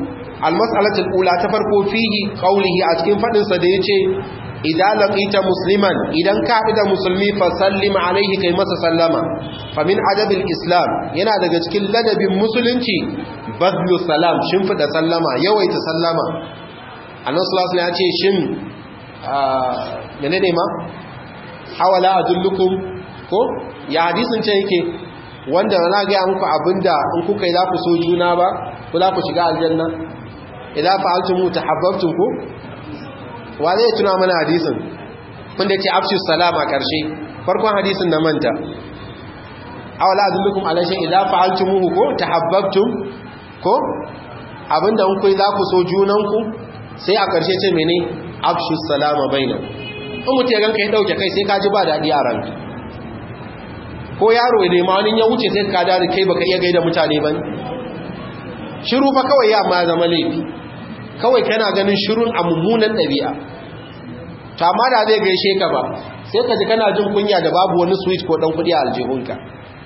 almas'alatu al-ula ta farko fihi qawlihi a cikin fadin sa da yace idan laqita musliman idan ka haɗu da musulmi fa sallim alaihi kai masa sallama fa min adabil islam yana daga cikin ladabin musulunci badlu salam shimfida sallama yawaita sallama annabi sallallahu alaihi wasallam ya ce shin menene ma awala adullukum ko ya hadisin ce yake wanda na ga muku abinda in kuka yi za ku so juna ba ku za ku shiga aljanna idan fa'altum tahabbtum ku wa zai tuna mana hadisin kun da ce afshu salama karshe farkon hadisin na manta awala adullukum ala shay idza fa'altumuhu ko tahabbtum ko abinda in ku za ku so junanku sai a karshe ce mene afshu salama bainakum in mutu ya ganka ya dauke kai sai ka ji ba daɗi a ranka ko yaro ya nema wani ya wuce sai ka dare kai baka iya gaida mutane ba shiru fa kawai ya ma zama laifi kawai kana ganin shirun a mummunan ɗabi'a ta ma da zai gaishe ka ba sai ka ji kana jin kunya da babu wani switch ko ɗan kuɗi a aljihunka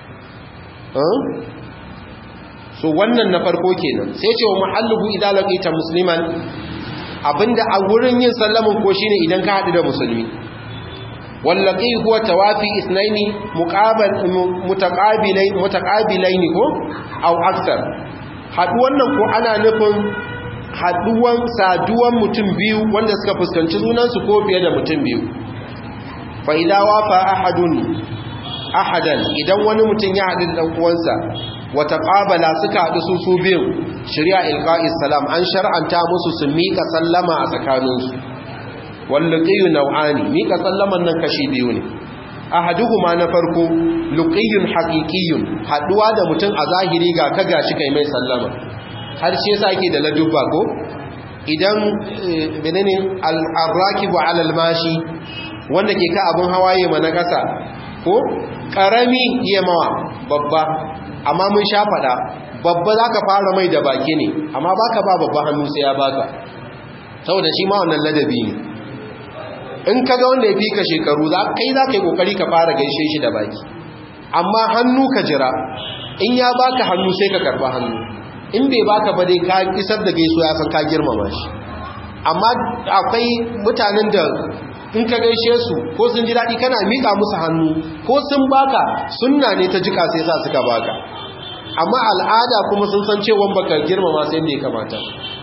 so wannan na farko kenan sai ce wa muhalluhu idan laqita musliman abinda a wurin yin sallamin ko shine idan ka haɗu da musulmi wallaqi huwa tawafi ithnaini muqabal mutaqabilain mutaqabilain ko aw akthar haduwan nan ko ana nufin haduwan saduwan mutum biyu wanda suka fuskanci junansu ko fiye da mutum biyu fa idza wafa ahadun ahadan idan wani mutum ya haɗu da uwansa wata ƙabala suka haɗu su su biyu shirya ilka'is salam an shar'anta musu su miƙa sallama a tsakaninsu walluƙiyu nau'ani miƙa sallaman nan kashi biyu ne ahaduhuma na farko luqiyun haqiqiyun haduwa da mutum a zahiri ga ka gashi kai mai sallama har shi yasa yake da ladubba ko idan menene al-rakibu 'ala al-mashi wanda ke ka abun hawaye mana kasa ko karami iya mawa babba amma mun sha fada babba zaka fara mai da baki ne amma baka ba babba hannu sai ya baka saboda shi ma wannan ladabi ne in ka ga wanda ya fi ka shekaru kai za ka yi kokari ka fara gaishe shi da baki amma hannu ka jira in ya baka hannu sai ka karba hannu in bai baka ba dai ka isar da gaiso ya san ka girmama shi amma akwai mutanen da in ka gaishe su ko sun ji daɗi kana miƙa musu hannu ko sun baka sunna ne ta jika sai sa suka baka amma al'ada kuma sun san cewa baka girmama sai da ya kamata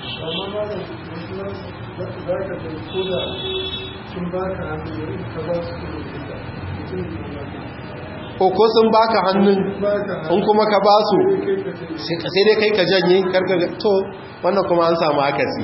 ko sun baka hannun in kuma ka ba su sai dai kai ka janye karka to wannan kuma an samu akasi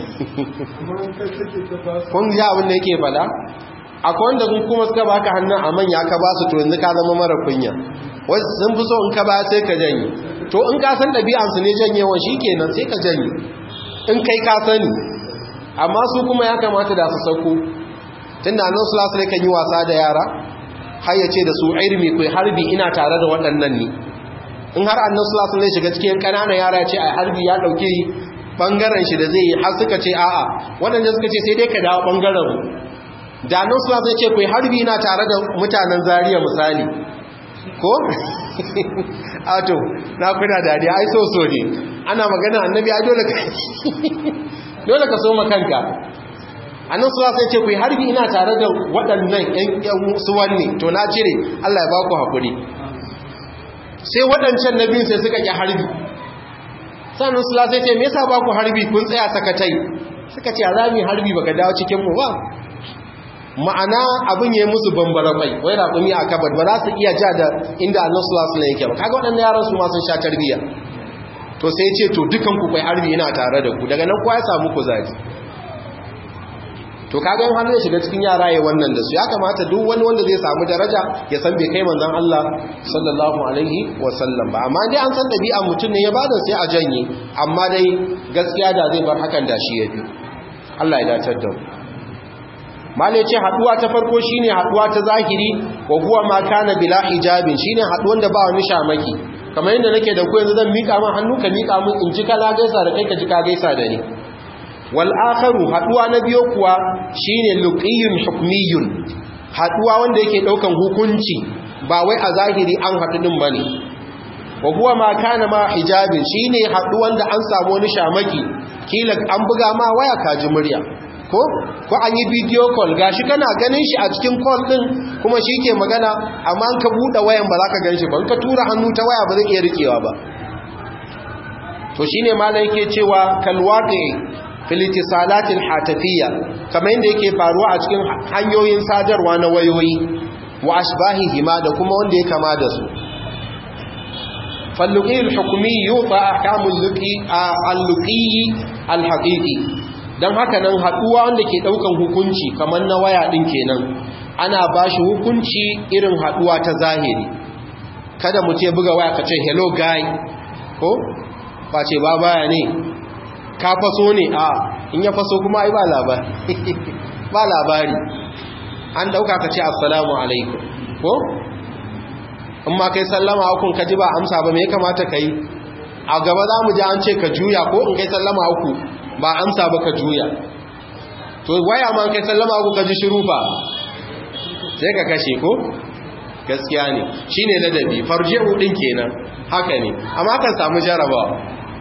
kun ji abin da yake fada akwai wanda kun kuma suka baka hannun a manya ka ba su to yanzu ka zama mara kunya wasu sun fi so in ka ba sai ka janye to in ka san ɗabi'ansu ne janyewa shi kenan sai ka janye in kai ka sani amma su kuma ya kamata da su sauko tun da annan sulasu ne kan yi wasa da yara har ya ce da su irmi kai harbi ina tare da waɗannan ne in har annan sulasu ne shiga cikin ƙananan yara ya ce a harbi ya ɗauki ɓangaren shi da zai yi har suka ce a'a waɗanda suka ce sai dai ka dawo ɓangaren da annan sulasu ne ce kai harbi ina tare da mutanen zariya misali ko? ato na kuna dariya ai so so ne ana magana annabi ai dole ka dole ka so makanka annan suwa sai ce ku yi harbi ina tare da waɗannan ‘yan suwanni to na cire Allah ya ba ku haƙuri sai waɗancan na biyun sai suka ƙi harbi sannan suwa sai ce me yasa ba ku harbi kun tsaya sakatai suka ce a rami harbi baka dawo cikinmu ba ma'ana abin ya yi musu bambara mai wai raƙumi a kabar ba za su iya ja da inda annan suwa suna yake ba kaga waɗannan yaran su ma sun sha tarbiyya to sai ce to dukan ku kai harbi ina tare da ku daga nan kuwa ya samu kuzari to kaga in har zai shiga cikin yara ya wannan da su ya kamata duk wani wanda zai samu daraja ya san bai kai manzon Allah sallallahu alaihi wa sallam ba amma dai an san dabi'a mutum ne ya bada sai a janye amma dai gaskiya da zai bar hakan da shi yafi Allah ya dace da mu mala yace haduwa ta farko shine haduwa ta zahiri wa huwa ma kana bila hijabin shine haduwan da ba wani shamaki kamar yadda nake da ku yanzu zan mika min hannu ka mika min in ji ka gaisa da kai ka ji ka gaisa da ni wal'akaru haɗuwa na biyo kuwa shi ne luƙiyun hukmiyun haɗuwa wanda yake ɗaukan hukunci ba wai a zahiri an haɗu ɗin ba ne wa kuwa ma kana ma hijabin shi ne haɗuwan da an samu wani shamaki kila an buga ma waya kaji murya ko ko an yi video call gashi kana ganin shi a cikin call din kuma shi ke magana amma an ka buɗe wayan ba za ka gan shi ba in ka tura hannu ta waya ba zai iya rikewa ba to shine malai yake cewa kalwaqi filitisalatin hatafiyya kamar yadda yake faruwa a cikin hanyoyin sadarwa na wayoyi wa ashbahihima da kuma wanda ya kama da su falluqi al-hukmi yuta ahkamul luqi al-luqi al-haqiqi dan haka nan haduwa wanda ke daukan hukunci kamar na waya din kenan ana bashi hukunci irin haduwa ta zahiri kada mu ce buga waya kace hello guy ko ba ce ba baya ne ka faso ne a in ya faso kuma ai ba labari ba labari an dauka ka ce assalamu alaikum ko in ma kai sallama hukun ka ji ba amsa ba me ya kamata ka yi a gaba za mu ji an ce ka juya ko in kai sallama uku ba amsa ba ka juya to waya ma kai sallama uku ka ji shiru fa sai ka kashe ko gaskiya ne shine ladabi farji'u din kenan haka ne amma kan samu jarabawa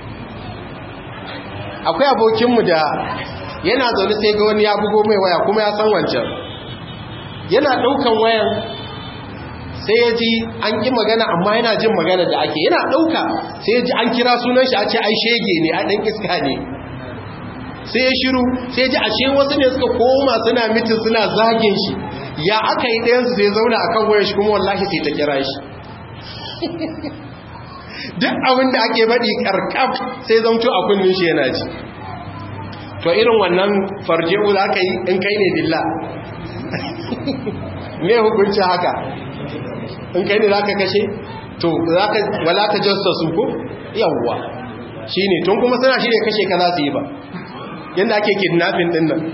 akwai abokinmu da yana zaune sai ga wani ya bugo mai waya kuma ya san wancan yana ɗaukan wayan sai ya ji an ƙi magana amma yana jin magana da ake yana ɗauka sai ya ji an kira sunan shi a ce ai shege ne a ɗan iska ne sai ya shiru sai ya ji ashe wasu ne suka koma suna mitin suna zagin shi ya aka yi ɗayansu sai zauna a kan wayan shi kuma wallahi sai ta kira shi duk abin da ake baɗi ƙarƙaf sai zamto a kunnin shi yana ji to irin wannan farje'u za ka yi in kai ne dilla me hukunci haka in kai ne za ka kashe to wala ta jasta su ko yawwa shi ne tun kuma suna shi ne kashe ka za su yi ba yadda ake kidnapping din nan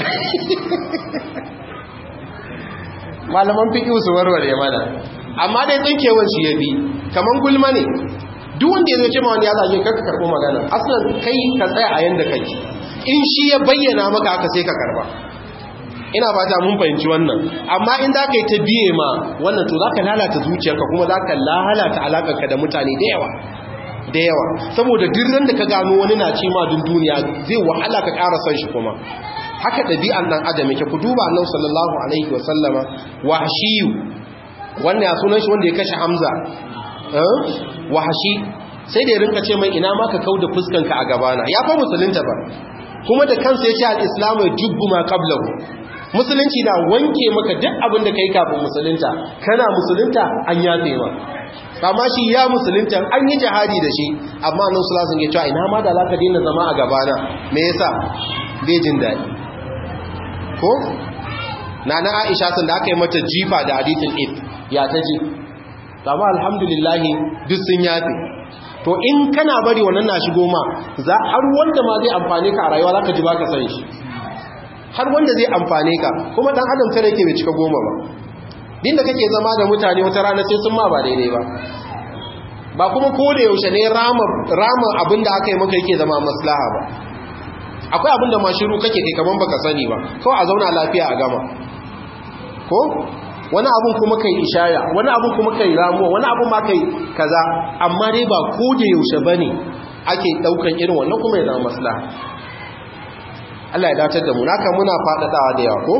malaman fiƙi su warware mana amma dai tsinkewar shi ya bi kamar gulma ne duk wanda ya zo ce ma wani ya zage karka karɓo magana asalin kai ka tsaya a yanda kake in shi ya bayyana maka haka sai ka karba ina fata mun fahimci wannan amma in za ka yi ta biye ma wannan to za ka lalata zuciyarka kuma za ka lalata alaƙarka da mutane da yawa da yawa saboda dirran da ka gano wani na ce ma dun duniya zai wahala ka ƙara son shi kuma haka ɗabi'an ɗan adam yake ku duba annabi sallallahu alaihi wa sallama wahshiyu wannan ya sunan shi wanda ya kashe hamza wahashi sai da ya rinka ce mai ina ma ka kauda fuskanka a gabana ya fa musulunta ba kuma da kansa ya ce al-islamu jubbu ma qablahu musulunci na wanke maka duk abin da kai kafin musulunta kana musulunta an yafe ma amma shi ya musulunta an yi jihadi da shi amma nan su lasun ya cewa ina ma da zaka daina zama a gabana me yasa bai jin daɗi ko nana Aisha sun da aka yi mata jifa da hadithul if ya ta ji amma alhamdulillah duk sun yafe to in kana bari wannan na shigo ma za har wanda ma zai amfane ka a rayuwa zaka ji baka san shi har wanda zai amfane ka kuma dan adam tare yake bai cika goma ba din da kake zama da mutane wata rana sai sun ma ba daidai ba ba kuma ko da yaushe ne rama rama abinda aka yi maka yake zama maslaha ba akwai abinda ma shiru kake kai kaman baka sani ba kawai a zauna lafiya a gama ko wani abun kuma kai ishaya wani abun kuma kai ramuwa wani abun ma kai kaza amma dai ba ko da yaushe bane ake daukan irin wannan kuma ya zama maslaha Allah ya dace da mu naka muna fadadawa da yawa ko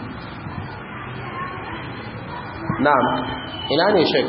na'am ina ne shek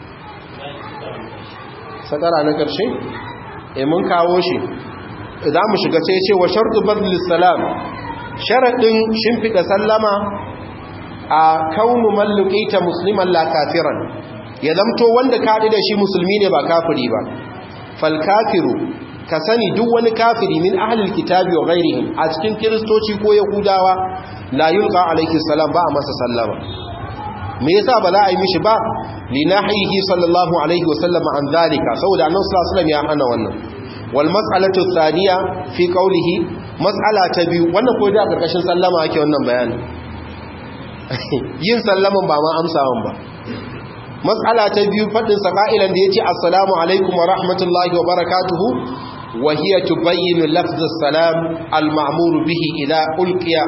sakara na karshe eh mun kawo shi za mu shiga sai ce wa shartu badl salam sharadin shimfida sallama a kaunu malluqita musliman la kafiran ya zamto wanda ka da shi musulmi ne ba kafiri ba fal kafiru ka sani duk wani kafiri min ahlil kitabi wa ghairihim a cikin kiristoci ko yahudawa la yulqa alayhi salam ba a masa sallama me yasa ba za a yi mishi ba li nahihi sallallahu alaihi wa sallam an zalika saboda annabi sallallahu alaihi wasallam ya hana wannan wal mas'alatu thaniya fi qawlihi mas'ala ta biyu wannan ko da karkashin sallama ake wannan bayani yin sallaman ba ma amsawan ba mas'ala ta biyu fadin saqailan da yace assalamu alaikum wa rahmatullahi wa barakatuhu wa hiya tubayyinu lafz as-salam al-ma'mur bihi ila ulqiya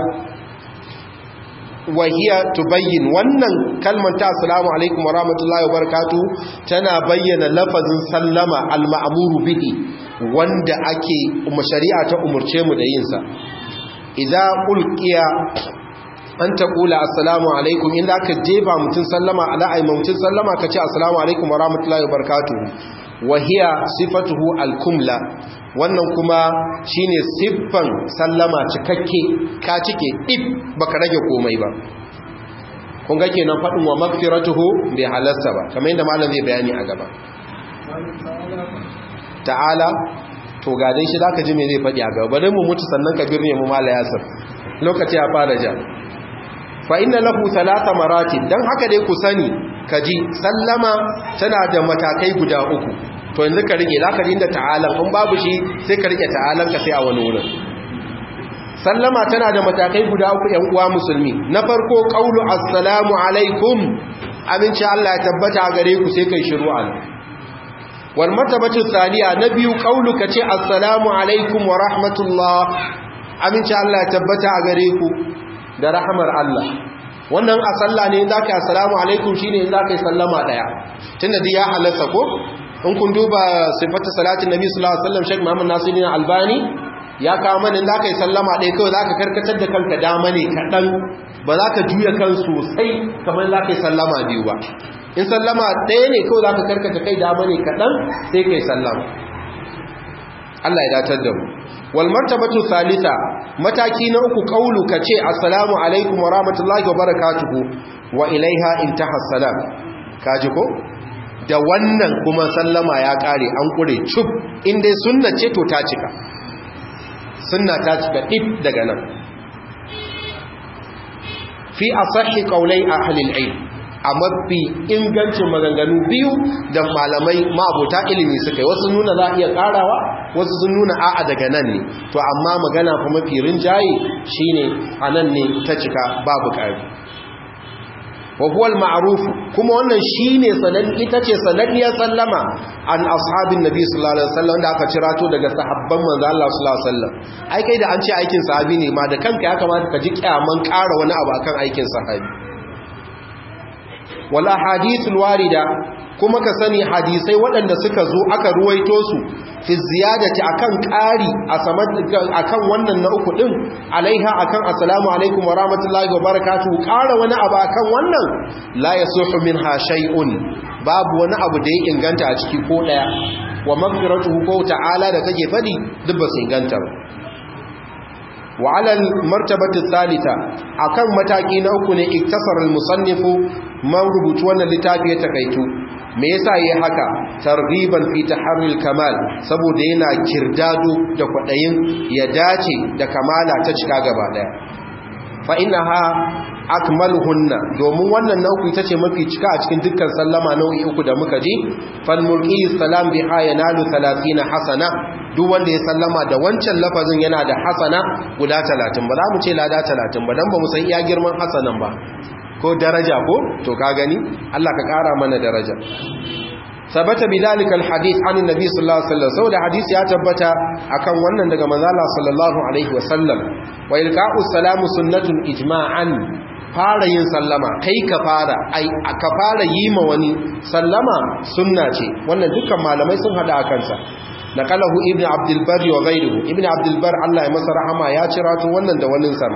wa hiya tubayyin wannan kalmar ta assalamu alaikum wa rahmatullahi wa barakatuhu tana bayyana lafazin sallama al-ma'mur bihi wanda ake shari'a ta umurce mu da yin sa idza ulqiya an taqula assalamu alaikum in da ka jeba mutun sallama ala ay mutun sallama kace assalamu alaikum wa rahmatullahi wa barakatuh wa hiya sifatuhu al-kumla wannan kuma shine siffan sallama cikakke ka cike dip baka rage komai ba kun ga kenan fadin wa magfiratuhu bai halasta ba kamar yadda malam zai bayani a gaba ta'ala to ga dai shi zaka ji me zai fadi a gaba bari mu mutu sannan ka birne mu mala yasir lokaci ya fara ja fa inna lahu thalatha maratib dan haka dai ku sani kaji sallama tana da matakai guda uku to yanzu ka rike zaka dinda ta'ala in babu shi sai ka rike ta'alan ka sai a wani wurin sallama tana da matakai guda uku ƴan uwa musulmi na farko qaulu assalamu alaikum aminci Allah ya tabbata gare ku sai kai shiru an wal martabatu thaniya na biyu qaulu kace assalamu alaikum wa rahmatullah aminci Allah ya tabbata a gare ku da rahmar Allah wannan a sallah ne zaka yi assalamu alaikum shine zaka yi sallama daya tunda dai ya halatta ko in kun duba sifatu salatin nabi sallallahu alaihi wasallam Sheikh Muhammad Nasiruddin Albani ya kawo mana in zaka yi sallama ɗaya kawai zaka karkatar da kanka dama ne kaɗan ba za ka juya kan sosai kamar za ka yi sallama biyu ba in sallama ɗaya ne kawai za ka karkata kai dama ne kaɗan sai ka yi sallama Allah ya datar da mu wal martabatu salisa mataki na uku kaulu ka ce assalamu alaikum wa rahmatullahi wa barakatuhu wa ilaiha intaha salam kaji ko da wannan kuma sallama ya kare an kure cub inda sunna ce to ta cika sunna ta cika dip daga nan fi asahi qaulai ahli al-ilm a mafi ingancin maganganu biyu da malamai ma'abuta ilimi suka yi wasu nuna za a iya karawa wasu sun nuna a'a daga nan ne to amma magana kuma mafi rinjaye shine a nan ne ta cika babu ƙari wa huwa al-ma'ruf kuma wannan shine sanan ita ce sanadiyar sallama an ashabin nabi sallallahu alaihi wasallam da aka cirato daga sahabban manzo Allah sallallahu alaihi wasallam ai kai da an ce aikin sahabi ne ma da kanka ya kamata ka ji kyaman ƙara wani abu akan aikin sahabi wal ahadithul warida kuma ka sani hadisai waɗanda suka zo aka ruwaito su fi ziyadati akan ƙari a saman akan wannan na uku din alaiha akan assalamu alaikum wa rahmatullahi wa barakatuh ƙara wani abu akan wannan la yasuhu minha shay'un babu wani abu da ya inganta a ciki ko daya wa maghfiratuhu ko ta'ala da kake fadi duk ba su inganta ba wa alal martabati thalitha akan mataki na uku ne iktasar al-musannifu man rubutu wannan littafi ya takaitu me yasa yayi haka targhiban fi taharril kamal saboda yana kirdado da kwadayin ya dace da kamala ta cika gaba daya fa innaha akmaluhunna domin wannan nau'i ita ce mafi cika a cikin dukkan sallama nau'i uku da muka ji fal mulki salam biha yanalu 30 hasana duk wanda ya sallama da wancan lafazin yana da hasana guda 30 ba za mu ce lada 30 ba dan ba mu san iya girman hasanan ba ko daraja ko to ka gani Allah ka kara mana daraja sabata bidalika alhadith an annabi sallallahu alaihi wasallam saboda hadisi ya tabbata akan wannan daga manzo Allah sallallahu alaihi wasallam wa ilqa'u salamu sunnatun ijma'an fara yin sallama kai ka fara ai ka fara yi ma wani sallama sunna ce wannan dukkan malamai sun hada akan sa naqalahu ibnu abdul bar wa ghayruhu ibnu abdul bar Allah ya masa rahama ya cira to wannan da wannan sama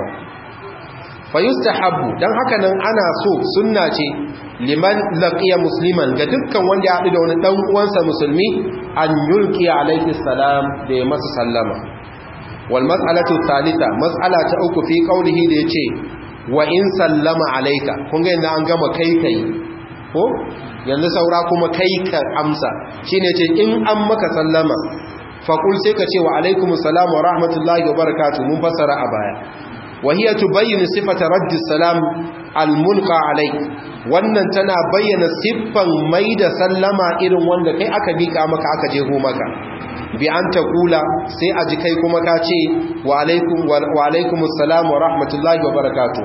fa yustahabbu dan haka nan ana so sunna ce liman laqiya musliman ga dukkan wanda ya haɗu da wani dan uwansa musulmi an yulqi alaihi salam da ya masa sallama wal mas'alatu thalitha mas'ala ta uku fi qawlihi da yace wa in sallama alayka kun ga yanda an gama kai kai ko yanzu saura kuma kai ka amsa shine ce in an maka sallama faqul sai ka ce wa alaikumus salam wa rahmatullahi wa barakatuh mun fassara a baya وهي تبين صفة رد السلام الملقى عليك wannan tana bayyana siffan mai da sallama irin wanda kai aka bika maka aka jeho maka bi an ta kula sai a ji kai kuma ka ce wa alaikum wa alaikum assalam wa rahmatullahi wa barakatuh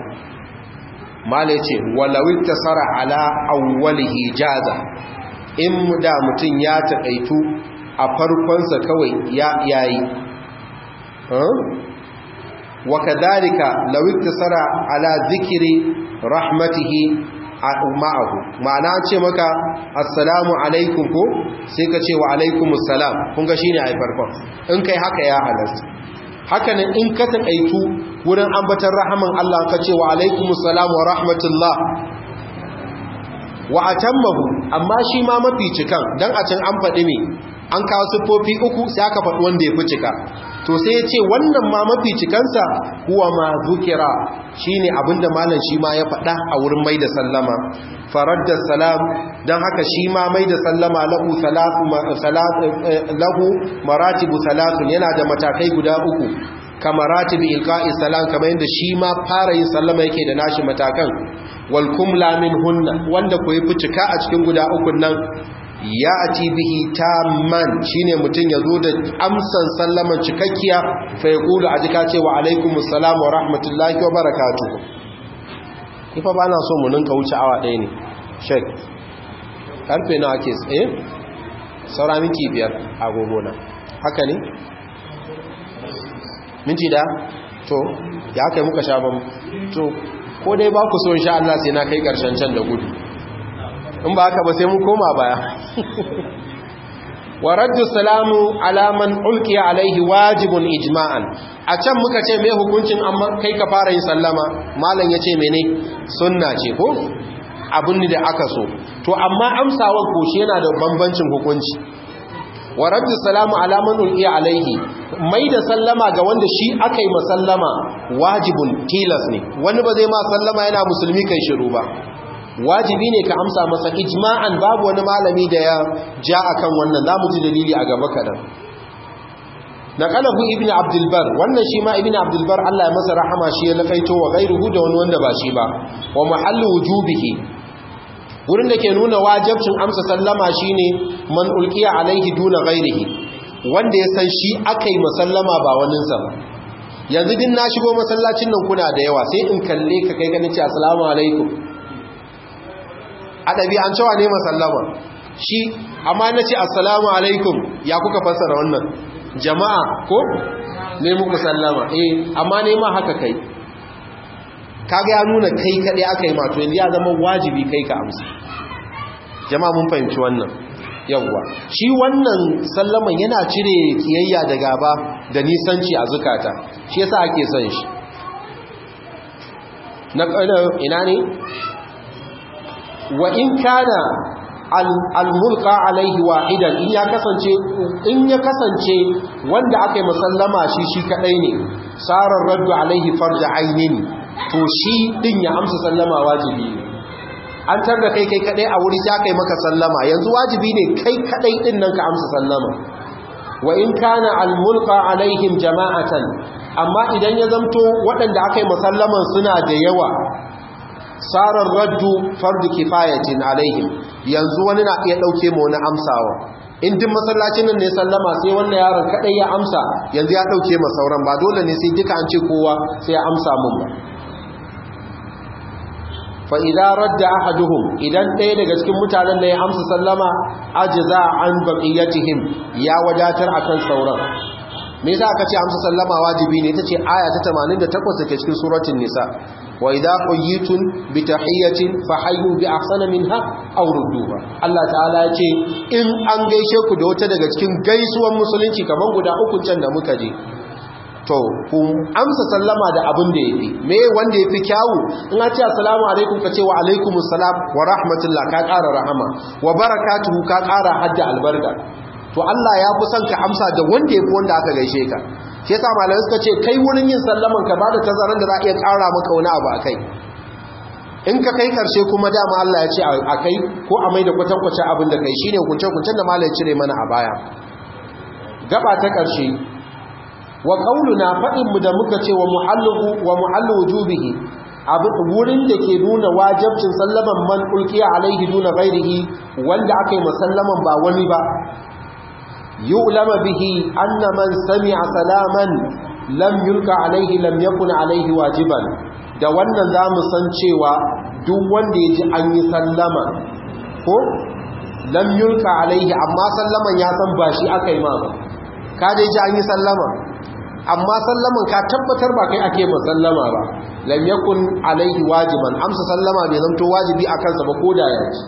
mala ce walau tasara ala awwalihi jaza in da mutun ya takaitu a farkon sa kawai ya yayi وكذلك لو اقتصر على ذكر رحمته ma'ahu ma'ana ce maka assalamu alaikum ko sai ka ce wa alaikumus salam kun ga shine ai farkon in kai haka ya halasta haka nan in ka takaitu wurin ambatar rahaman Allah ka ce wa alaikumus salam wa rahmatullah wa atammahu amma shi ma mafi cikan dan a can an faɗi me an kawo siffofi uku sai aka faɗi wanda ya fi cika to sai ya ce wannan ma mafi cikansa huwa ma zukira shine abinda malam shi ma ya faɗa a wurin mai da sallama faradda salam don haka shi ma mai da sallama lahu lahu maratibu salatun yana da matakai guda uku ka maratibu ilqa'i salam kamar yadda shi ma fara yin sallama yake da nashi matakan wal kumla min hunna wanda ko yafi cika a cikin guda ukun nan ya ati bihi tamman shine mutum ya zo da amsan sallaman cikakkiya fa ya kulu a jika cewa alaikumus salam wa rahmatullahi wa barakatuhu ifa ba na so mu ninka wuce awa ɗaya ne shek karfe nawa ke tsaye saura minti biyar agogona haka ne minti da to ya kai muka sha ban to ko dai ba ku so insha Allah sai na kai karshen can da gudu in ba haka ba sai mun koma baya wa raddu salamu alaman ulkiya alaihi wajibun ijma'an a can muka ce mai hukuncin amma kai ka fara yin sallama malam ya ce mene sunna ce ko abin da aka so to amma amsawar koshi yana da bambancin hukunci wa raddu salamu alaman ulkiya alaihi mai da sallama ga wanda shi aka yi masallama wajibun tilas ne wani ba zai ma sallama yana musulmi kai shiru ba wajibi ne ka amsa masa ijma'an babu wani malami da ya ja akan wannan zamu ji dalili a gaba kadan naqalahu ibn abdul bar wannan shi ma ibn abdul bar Allah ya masa rahama shi ya lakaito wa ghairuhu da wani wanda ba shi ba wa mahallu wujubihi wurin da ke nuna wajibcin amsa sallama shine man ulqiya alaihi duna ghairihi wanda ya san shi akai masallama ba waninsa ba yanzu din na shigo masallacin nan kuna da yawa sai in kalle ka kai ganin ce assalamu alaikum a ɗabi'an cewa ne masallama shi amma na ce assalamu alaikum ya kuka fassara wannan jama'a ko ne muku sallama eh amma ne ma haka kai kaga ya nuna kai kaɗai aka yi mato yanzu ya zama wajibi kai ka amsa jama'a mun fahimci wannan yawwa shi wannan sallaman yana cire kiyayya da gaba da nisanci a zukata shi yasa ake son shi na ina ne wa in kana al-mulqa alaihi wahidan in ya kasance in ya kasance wanda aka yi musallama shi shi kadai ne sarar raddu alaihi farja ainin to shi din ya amsa sallama wajibi ne an tarda kai kai kadai a wuri sai kai maka sallama yanzu wajibi ne kai kadai din nan ka amsa sallama wa in kana al-mulqa alaihim jama'atan amma idan ya zamto waɗanda aka yi musallaman suna da yawa sarar raddu fardu kifayatin alaihim yanzu wani na iya dauke mu wani amsawa in din masallacin nan ne sallama sai wannan yaron kadai ya amsa yanzu ya dauke ma sauran ba dole ne sai duka an ce kowa sai ya amsa mun ba fa idza radda ahaduhum idan ɗaya daga cikin mutanen da ya amsa sallama ajza an baqiyatihim ya wadatar akan sauran me yasa aka ce amsa sallama wajibi ne tace aya ta 88 take cikin suratul nisa wa idza quyitum bi tahiyatin fahayyu bi ahsana minha aw rudduha Allah ta'ala ya ce in an gaishe ku da wata daga cikin gaisuwan musulunci kaman guda uku can da muka je to ku amsa sallama da abin da yafi me wanda yafi kyawu in a ce assalamu alaikum ka ce wa alaikumus salam wa rahmatullah ka ƙara rahama wa barakatuhu ka ƙara hadda albarka to Allah ya fi son ka amsa da wanda ya fi wanda aka gaishe ka shi yasa malamai suka ce kai wurin yin sallaman ka bada tazaran da za a iya ƙara maka wani abu a kai in ka kai karshe kuma dama Allah ya ce a kai ko a mai da kwatankwacin abin da kai shine hukunce-hukuncen da malam cire mana a baya gaba ta karshe wa qauluna fadin mu da muka ce wa muhallu wa muhallu wujubihi wurin da ke nuna wajabcin sallaman man ulkiya alaihi duna ghairihi wanda aka yi masallaman ba wani ba يؤلم به أن من سمع سلاما لم يلقى عليه لم يكن عليه واجبا da wannan za mu san cewa duk wanda ya ji an yi sallama ko lam yulka alaihi amma sallaman ya san ba shi aka yi ma ba ka dai ji an yi sallama amma sallaman ka tabbatar ba kai ake ma sallama ba lam yakun alaihi wajiban amsa sallama bai zanto wajibi a kansa ba koda ya ci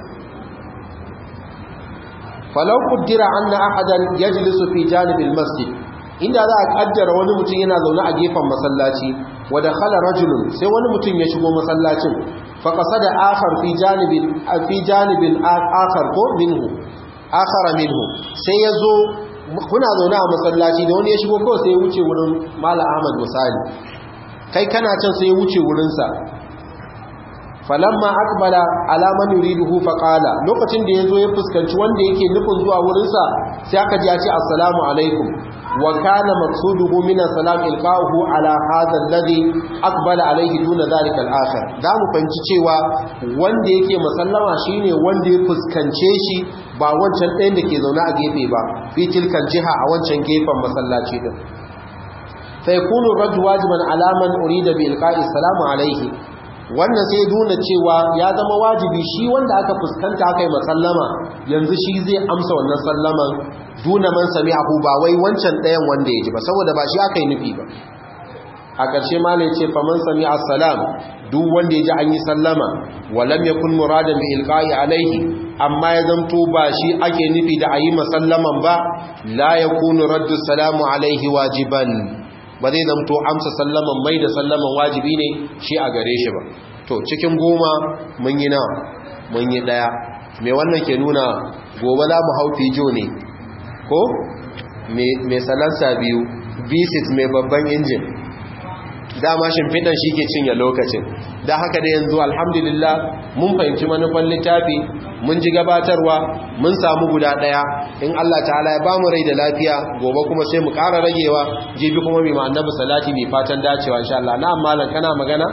falau qaddara anna ahadan yajlisu fi janibil masjid inda za a kaddara wani mutum yana zaune a gefen masallaci wa dakhala rajulun sai wani mutum ya shigo masallacin fa qasada akhar fi janibil fi janibil akhar ko minhu akhara minhu sai yazo kuna zaune a masallaci da wani ya shigo kawai sai ya wuce wurin Malam Ahmad misali kai kana can sai ya wuce wurin sa falamma akbala ala man yuriduhu faqala lokacin da yazo ya fuskanci wanda yake nufin zuwa wurin sa sai aka ji ya ce assalamu alaikum wa kana maqsuduhu min salam ilqahu ala hadha alladhi aqbala alayhi duna dhalika al-akhir da mu fanci cewa wanda yake musallama shine wanda ya fuskance shi ba wancan ɗayan da ke zaune a gefe ba fi tilkan jiha a wancan gefen masallaci din fa yakunu rajul wajiban ala man urida bi ilqa'i salamu alayhi wannan sai nuna cewa ya zama wajibi shi wanda aka fuskanta aka yi masallama yanzu shi zai amsa wannan sallaman duna man sami abu ba wai wancan ɗayan wanda ya ji ba saboda ba shi aka yi nufi ba a ƙarshe ma ne ce faman sami assalam duk wanda ya ji an yi sallama walam ya kun muradan bi ilqa'i alaihi amma ya zamto ba shi ake nufi da a yi masallaman ba la yakunu raddu salamu alaihi wajiban ba zai zamto amsa sallaman mai da sallaman wajibi ne shi a gare shi ba to cikin goma mun yi nawa mun yi daya me wannan ke nuna gobe za mu hau fijo ne ko mai salansa biyu v6 mai babban injin dama shimfiɗan shi ke cinye lokacin da haka da yanzu alhamdulillah mun fahimci manufan littafi mun ji gabatarwa mun samu guda ɗaya in Allah ta'ala ya bamu rai da lafiya gobe kuma sai mu ƙara ragewa jibi kuma mai ma'annabi salati mai fatan dacewa insha Allah na amma kana magana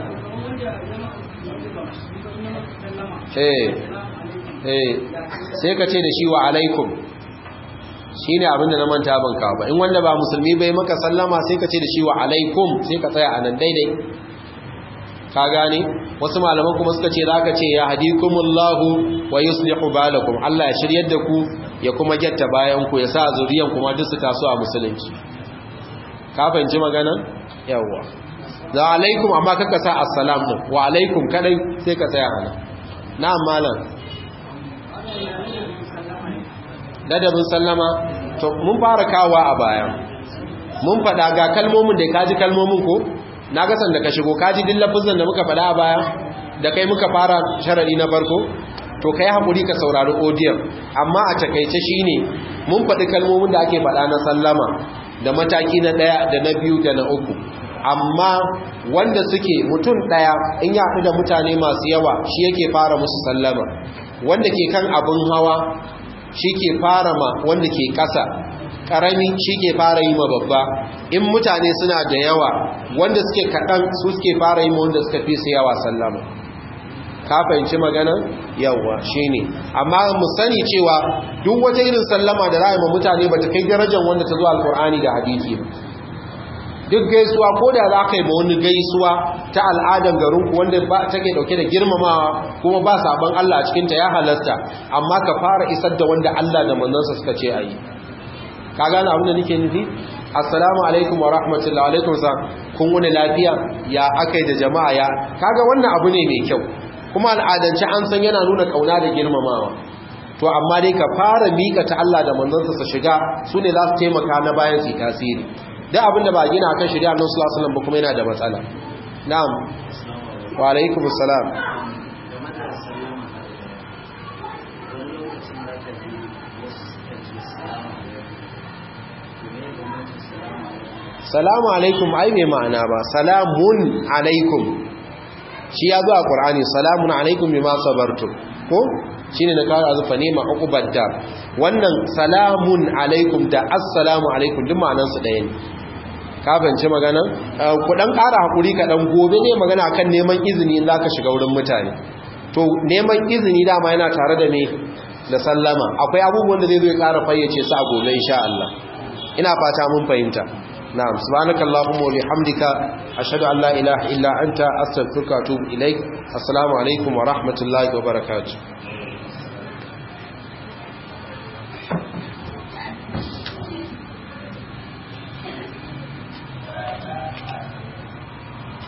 eh eh sai ka ce da shi wa alaikum shi ne abinda na manta ban kawo ba in wanda ba musulmi bai maka sallama sai ka ce da shi wa alaikum sai ka tsaya a nan daidai ka gane wasu malaman kuma suka ce za ka ce ya hadikumullahu wa yuslihu balakum Allah ya shiryar da ku ya kuma gyatta bayan ku ya sa zuriyan kuma duk su taso a musulunci ka fahimci magana yawwa za alaikum amma kaka sa assalam din wa alaikum kadai sai ka tsaya a nan na'am malam ladabin sallama to mun fara kawa a baya mun fada ga kalmomin da kaji kalmomin ko na ga sanda ka shigo kaji din lafazin da muka fada a baya da kai muka fara sharadi na farko to kai hakuri ka saurari audio amma a takeice shine mun fadi kalmomin da ake fada na sallama da mataki na daya da na biyu da na uku amma wanda suke mutum daya in ya da mutane masu yawa shi yake fara musu sallama wanda ke kan abin hawa shi ke fara ma wanda ke ƙasa ƙarami shi ke fara yi ma babba in mutane suna da yawa wanda suke kaɗan su suke fara yi ma wanda suka fi su yawa sallama ka fahimci magana yawa shi ne amma mu sani cewa duk wata irin sallama da ra'ayi ma mutane ba ta kai darajar wanda ta zo alkur'ani da hadisi ba duk gaisuwa ko da za ka yi ma wani gaisuwa ta al'adar garinku wanda take dauke da girmamawa kuma ba sabon Allah a cikinta ya halasta amma ka fara isar da wanda Allah da manzansa suka ce a yi ka gane abin da nake nufi assalamu alaikum wa rahmatullahi alaikum sa kun wani lafiya ya akai da jama'a ya kaga wannan abu ne mai kyau kuma al'adance an san yana nuna kauna da girmamawa to amma dai ka fara mika ta Allah da manzansa su shiga su ne za su taimaka na bayan su tasiri duk abin da ba gina kan shari'a nan sallallahu alaihi ba kuma yana da matsala na'am wa alaikum assalam salamu alaikum ai mai ma'ana ba salamun alaikum shi ya zo a qur'ani salamun alaikum bima sabartum ko shine na kawo azufa ne ma uqubadda wannan salamun alaikum da assalamu alaikum duk ma'anar su ɗaya ne ka fahimci magana ku dan ƙara hakuri ka dan gobe ne magana kan neman izini in zaka shiga wurin mutane to neman izini dama yana tare da me da sallama akwai abubuwan da zai zo ya ƙara fayyace su a gobe insha Allah ina fata mun fahimta na'am subhanakallahumma wa bihamdika ashhadu an la ilaha illa anta astaghfiruka wa atubu ilaik assalamu alaikum wa rahmatullahi wa barakatuh